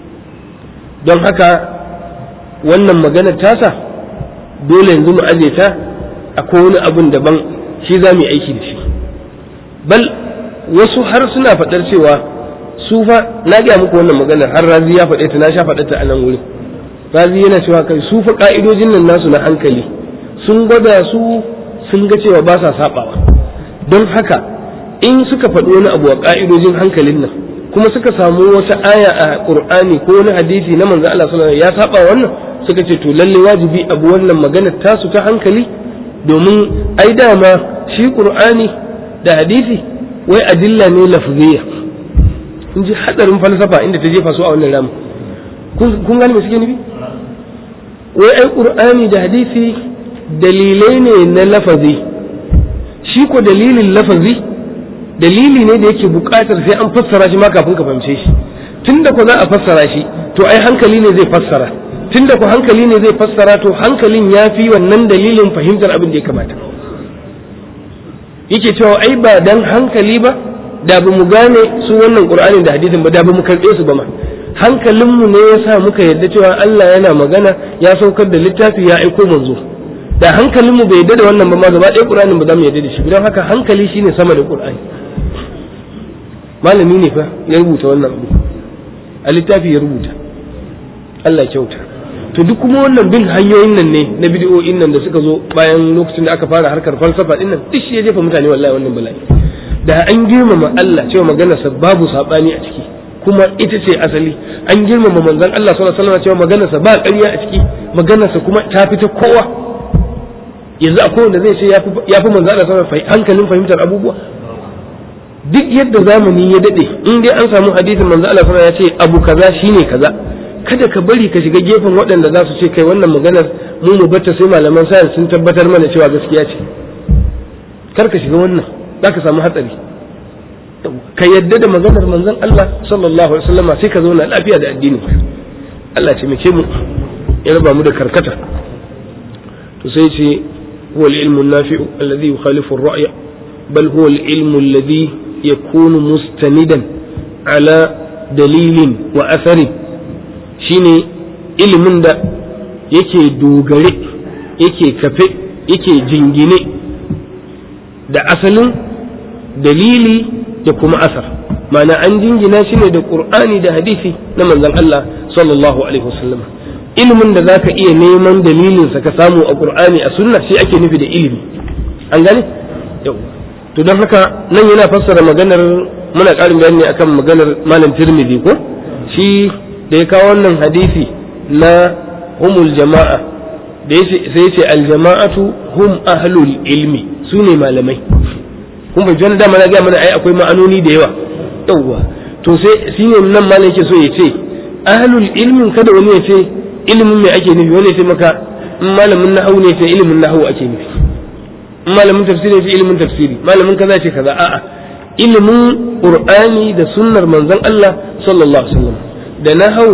don haka wannan maganar tasa dole yanzu mu aje ta akwai wani abin daban shi za mu yi aiki da shi bal wasu har suna faɗar cewa su fa na gaya muku wannan maganar har razi ya faɗe ta na sha faɗa ta a nan wurin razi yana cewa kai su fa ka'idojin nan nasu na hankali sun gwada su sun ga cewa ba sa sabawa don haka in suka faɗi wani abu a ka'idojin hankalin nan kuma suka samu wata aya a qur'ani ko wani hadisi na manzo Allah sallallahu alaihi ya saba wannan suka ce to lalle wajibi abu wannan maganar tasu ta hankali domin ai dama shi qur'ani da hadisi wai adilla ne lafziya kun ji hadarin falsafa inda ta jefa su a wannan ramin kun gane me suke nufi wai ai qur'ani da hadisi dalilai ne na lafazi shi ko dalilin lafazi dalili ne da yake buƙatar sai an fassara shi ma kafin ka fahimce shi tunda ko za a fassara shi to ai hankali ne zai fassara tunda ko hankali ne zai fassara to hankalin ya fi wannan dalilin fahimtar abin da ya kamata yake cewa ai ba dan hankali ba da ba mu gane su wannan qur'ani da hadisin ba da ba mu karɓe su ba ma hankalinmu ne ya sa muka yarda cewa Allah yana magana ya saukar da littafi ya aiko manzo da hankalinmu bai yarda da wannan ba ma gaba ɗaya qur'anin ba za mu yarda da shi don haka hankali shine sama da qur'ani malami ne fa ya rubuta wannan abu a littafi ya rubuta Allah kyauta to duk kuma wannan bin hanyoyin nan ne na bidiyoyin nan da suka zo bayan lokacin da aka fara harkar falsafa din nan duk shi ya jefa mutane wallahi wannan bala'i da an girmama Allah cewa maganarsa babu sabani a ciki kuma ita ce asali an girmama manzon Allah sallallahu alaihi wasallam cewa maganarsa ba ƙarya a ciki maganarsa kuma ta fita kowa yanzu akwai wanda zai ce ya fi manzon Allah sallallahu alaihi hankalin fahimtar abubuwa duk yadda zamani ya dade in dai an samu hadisin manzon Allah sallallahu alaihi wasallam ya ce abu kaza shine kaza kada ka bari ka shiga gefen waɗanda za su ce kai wannan maganar mu mu bata sai malaman sayar sun tabbatar mana cewa gaskiya ce kar ka shiga wannan za ka samu hatsari ka yadda da maganar manzon Allah sallallahu alaihi wasallam sai ka zauna lafiya da addini Allah ce muke mu ya raba mu da karkata to sai ce huwa al-ilmu an-nafi'u alladhi yukhalifu ar-ra'ya bal huwa al-ilmu alladhi yakunu mustanidan ala dalilin wa atharin shine ilimin da yake dogare yake kafe yake jingine da asalin dalili da kuma asar ma'ana an jingina shi ne da qur'ani da hadisi na manzon Allah sallallahu alaihi wasallam ilimin da zaka iya neman dalilin sa ka samu a qur'ani a sunna shi ake nufi da ilimi an gane yau to don haka nan yana fassara maganar muna ƙarin bayani akan maganar malam tirmidhi ko shi da ya kawo wannan hadisi na humul jama'a da sai ce aljama'atu hum ahlul ilmi su ne malamai kun bai wani dama na gaya mana ai akwai ma'anoni da yawa yawwa to sai shi ne nan malam yake so ya ce ahlul ilmin kada wani ya ce ilimin me ake nufi wani ya ce maka in malamin nahawu ne sai ilimin nahawu ake nufi in malamin tafsiri ne sai ilimin tafsiri malamin kaza ce kaza a'a ilimin qur'ani da sunnar manzon Allah sallallahu alaihi wasallam da nahawu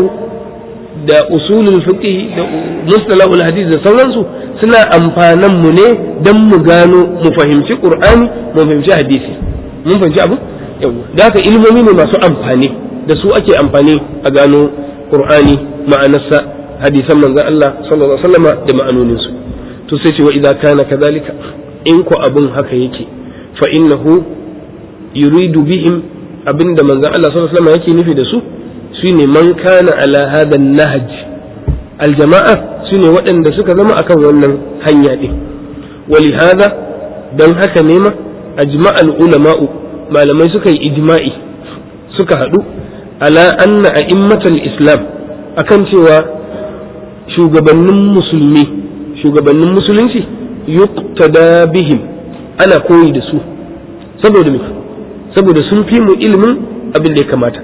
da usulul fiqh da mustalahul hadith da sauransu suna amfanan mu ne dan mu gano mu fahimci qur'ani mu fahimci hadisi mun fahimci abu yawa da haka ilmomi ne masu amfani da su ake amfani a gano qur'ani ma'anarsa hadisan manzon Allah sallallahu alaihi wasallam da ma'anonin su to sai ce wa idza kana kadhalika in ko abun haka yake fa innahu yuridu bihim abinda manzon Allah sallallahu alaihi wasallam yake nufi da su shine man kana ala hada nahaj aljama'a shine waɗanda suka zama akan wannan hanya din wali hada dan haka ne ma ajma'al ulama'u malamai suka yi ijma'i suka haɗu ala anna a'immatal islam akan cewa shugabannin musulmi shugabannin musulunci yuqtada bihim ana koyi da su saboda me saboda sun fi mu ilimin abin da ya kamata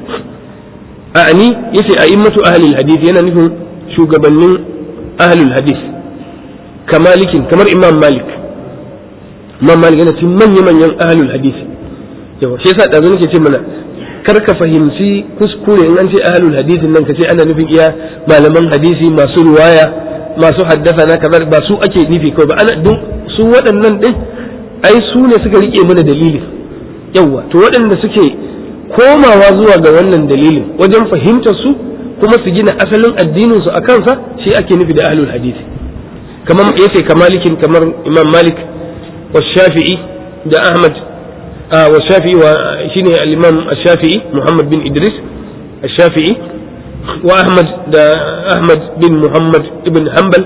a'ani yace a immatu ahlul hadith yana nufin shugabannin ahlul hadith kamalikin kamar imam malik imam malik yana cikin manya manyan ahlul hadith yawa shi yasa dazu nake ce mana kar ka fahimci kuskure in an ce ahlul hadith nan ka ce ana nufin iya malaman hadisi masu ruwaya masu haddasa na kaza ba su ake nufi kawai ba ana duk su waɗannan din ai su ne suka rike mana dalili yawa to waɗanda suke komawa zuwa ga wannan dalilin wajen fahimtar su kuma su gina asalin addinin su a kansa shi ake nufi da ahlul hadisi kamar yace kamalikin kamar imam malik wa shafi'i da ahmad wa shafi'i wa shine al-imam shafi'i muhammad bin idris shafi'i wa ahmad da ahmad bin muhammad ibn hanbal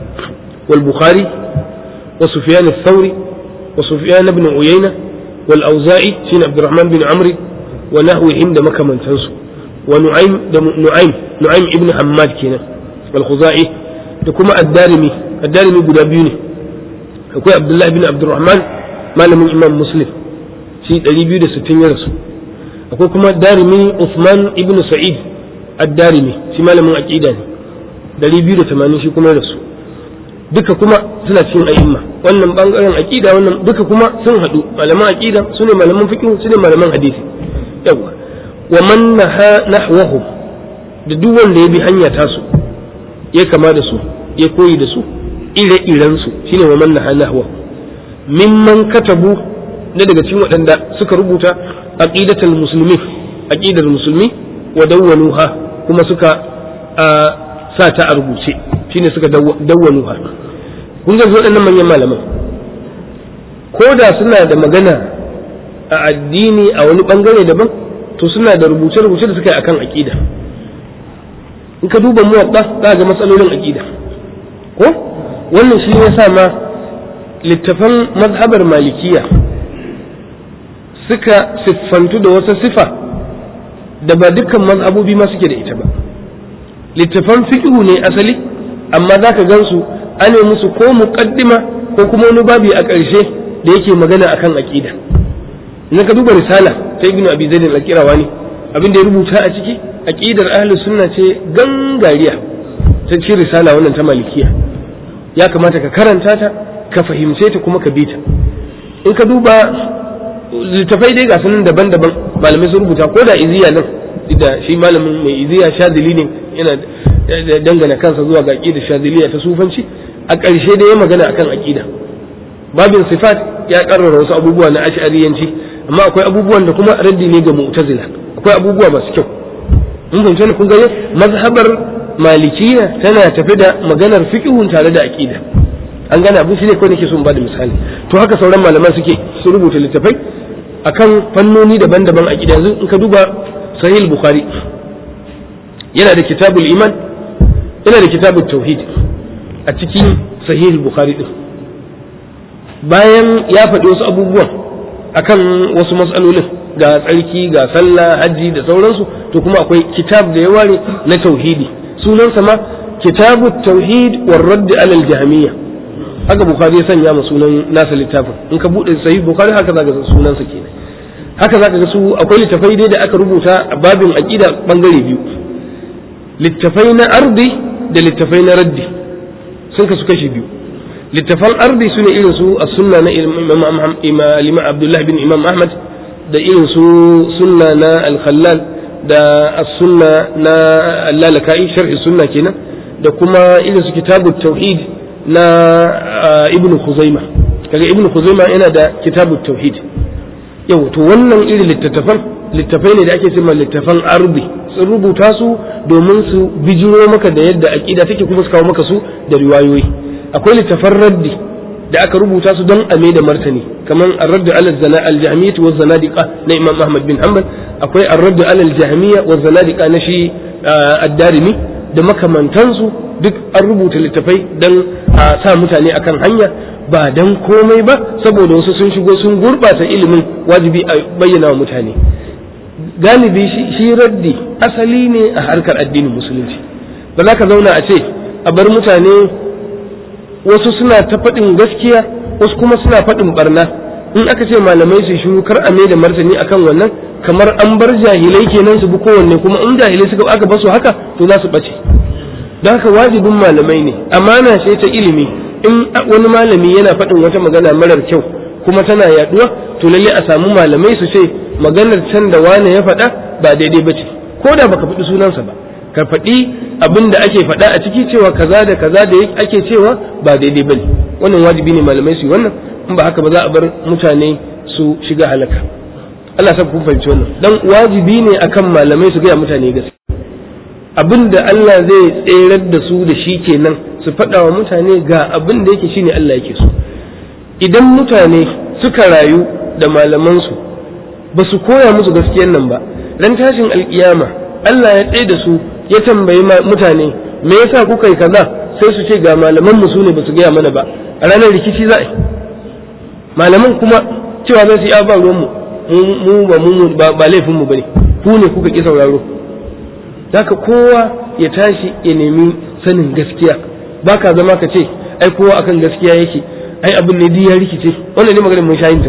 wal bukhari wa sufyan ath-thawri wa sufyan ibn uyayna wal auza'i shine abdurrahman bin amri ونحوهم ده مكمن تنسو ونعيم ده نعيم نعيم ابن حماد كينا الخزاعي ده كما الدارمي الدارمي قد بيوني akwai abdullahi bin abdurrahman malamin imam muslim shi 260 ya rasu akwai kuma darimi Uthman ibn Sa'id ad-Darimi shi malamin aqida ne 280 shi kuma da su duka kuma suna cikin a'imma wannan bangaren aqida wannan duka kuma sun hadu malaman aqida sune malaman fiqh sune malaman hadisi yawa wa man naha nahwahum da duk wanda ya bi hanya tasu ya kama da su ya koyi da su ire-iren su shine wa man naha nahwahum mimman katabu na daga cikin waɗanda suka rubuta aqidatul musulmi aqidar musulmi wa dawwanuha kuma suka sa ta a rubuce shine suka dawwanuha kun ga waɗannan manyan malaman ko da suna da magana a addini a wani bangare daban to suna da rubuce-rubuce da suka yi akan aqida in ka duba muwadda za ga matsalolin aqida ko wannan shi ne sa ma littafan mazhabar malikiya suka siffantu da wata sifa da ba dukkan mazhabobi ma suke da ita ba littafan fiqhu ne asali amma za ka gansu ane musu ko muqaddima ko kuma wani babi a ƙarshe da yake magana akan aqida idan ka duba risala ta ibnu abi zaid al-qirawani abin da ya rubuta a ciki aqidar ahlus sunna ce gangariya ta ci risala wannan ta malikiya ya kamata ka karanta ta ka fahimce ta kuma ka bi ta in ka duba littafai dai ga sunan daban-daban malamai sun rubuta ko da iziya nan da shi malamin mai iziya shadili ne yana dangana kansa zuwa ga aqida shadiliya ta sufanci a ƙarshe da ya magana akan aqida babin sifat ya karrara wasu abubuwa na ash'ariyanci amma akwai abubuwan da kuma raddi ne ga mu'tazila akwai abubuwa masu kyau mun fahimci kun ga mazhabar malikiya tana tafi da maganar fiqhun tare da aqida an gane abin shi ne kawai nake so in bada misali to haka sauran malaman suke su rubuta littafai akan fannoni daban-daban a gida yanzu in ka duba sahih bukhari yana da kitabul iman yana da kitabul tauhid a cikin sahih bukhari din bayan ya faɗi wasu abubuwan akan wasu matsalolin ga tsarki ga sallah hajji da sauransu to kuma akwai kitab da ya ware na tauhidi sunansa ma kitabut tauhid war radd alal jahmiyya haka bukhari ya sanya ma sunan nasa littafin in ka bude sahih bukhari haka zaka ga sunansa kenan haka zaka ga su akwai littafai dai da aka rubuta a babin aqida bangare biyu littafai na ardi da littafai na raddi sun kasu kashi biyu littafan ardi su ne irin su as-sunna na imam abdullahi bin imam ahmad da irin su sunna na al-khallal da as-sunna na al-lalaka'i sharhi sunna kenan da kuma irin su kitabut tauhid na ibn Khuzaima kaga ibn Khuzaima yana da kitabu tauhid yau to wannan irin littattafan littafai ne da ake cewa littafan arbi sun rubuta su domin su bijiro maka da yadda aqida take kuma su kawo maka su da riwayoyi akwai littafan raddi da aka rubuta su don ame da martani kaman ar-radd ala zana al-jahmiyyah wa zanadiqa na Imam Ahmad bin Hanbal akwai ar-radd ala al-jahmiyya wa zanadiqa na shi ad-Darimi da makamantansu duk an rubuta littafai don a sa mutane akan hanya ba don komai ba saboda wasu sun shigo sun gurɓata ilimin wajibi a bayyana wa mutane galibi shi raddi asali ne a harkar addinin musulunci ba za ka zauna a ce a bar mutane wasu suna ta faɗin gaskiya wasu kuma suna faɗin barna in aka ce malamai su shiru kar a mai da martani akan wannan kamar an bar jahilai kenan su bi kowanne kuma in jahilai suka aka basu haka to za su ɓace don haka wajibin malamai ne amana ce ta ilimi in wani malami yana faɗin wata magana marar kyau kuma tana yaduwa to lalle a samu malamai su ce maganar can da wane ya faɗa ba daidai ba ce ko da baka faɗi sunansa ba ka faɗi abin da ake faɗa a ciki cewa kaza da kaza da ake cewa ba daidai ba ne wannan wajibi ne malamai su yi wannan in ba haka ba za a bar mutane su shiga halaka Allah sa kun fahimci wannan dan wajibi ne akan malamai su gaya mutane gaskiya abin da Allah zai tserar da su da shi kenan su faɗa wa mutane ga abin da yake shine Allah yake so idan mutane suka rayu da malamansu ba su koya musu gaskiyan nan ba ran tashin alkiyama Allah ya tsaye da su ya tambayi mutane me yasa kuka yi kaza sai su ce ga malaman mu sune ba su gaya mana ba a ranar rikici za a yi malaman kuma cewa zai su yi ba ruwan mu mu ba mu ba laifin mu bane ku ne kuka ki sauraro haka kowa ya tashi ya nemi sanin gaskiya ba ka zama ka ce ai kowa akan gaskiya yake ai abin ne ya rikice wannan ne maganar mun shayin ta ko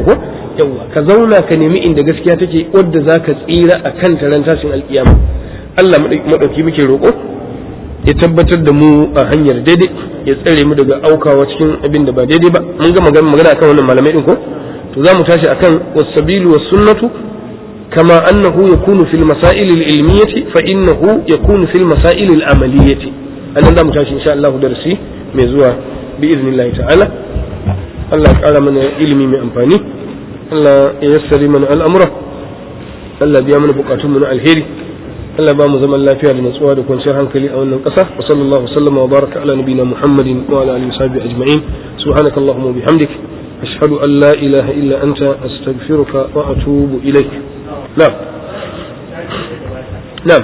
yawa ka zauna ka nemi inda gaskiya take wadda za ka tsira a kan taron tashin alkiyama Allah maɗauki muke roƙo ya tabbatar da mu a hanyar daidai ya tsare mu daga aukawa cikin abin da ba daidai ba mun ga magana akan wannan malamai din ko to za mu tashi akan wasabilu was sunnatu kama annahu yakunu fil masail al ilmiyati fa innahu yakunu fil masail al amaliyati annan za mu tashi insha Allah darasi mai zuwa bi idnillahi ta'ala Allah ya kara mana ilimi mai amfani Allah ya yassari mana al'amura Allah biya mana bukatunmu na alheri Allah ba mu zaman lafiya da natsuwa da kwanciyar hankali a wannan ƙasa wa sallallahu sallama wa baraka ala nabina Muhammadin wa ala alihi sahbihi ajma'in subhanaka allahumma wa bihamdik ashhadu an la ilaha illa anta astaghfiruka wa atubu ilaik na'am na'am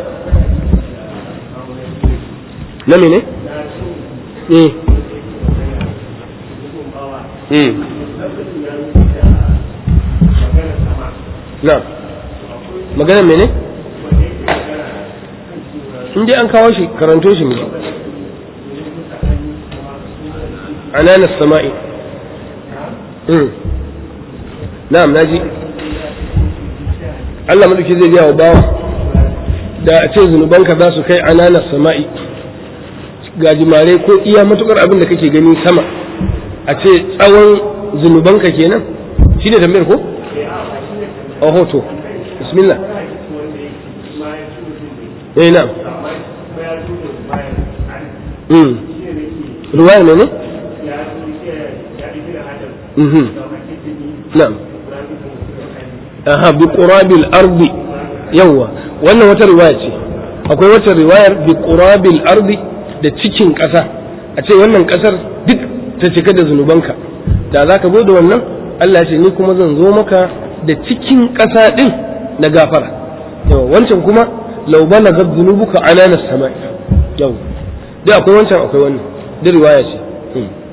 na mene eh eh na'am magana mene in dai an kawo shi karanto shi miji ananas sama'i na'am naji Allah madauki zai biya wa bawa da a ce zunubanka za su kai ananas sama'i gajimare ko iya matukar abin da kake gani sama a ce tsawon zunubanka kenan shi ne tambayar ko? a hoto bismillah eh na'am mm ruwaya ne ne mhm na'am aha bi qurabil ardi yawa wannan wata riwaya ce akwai wata riwayar bi qurabil ardi da cikin ƙasa a ce wannan ƙasar duk ta cika da zunubanka da za ka zo da wannan Allah ce ni kuma zan zo maka da cikin ƙasa ɗin na gafara yawa wancan kuma lau bana ga zunubuka ananas sama yau dai akwai wancan akwai wannan da riwaya ce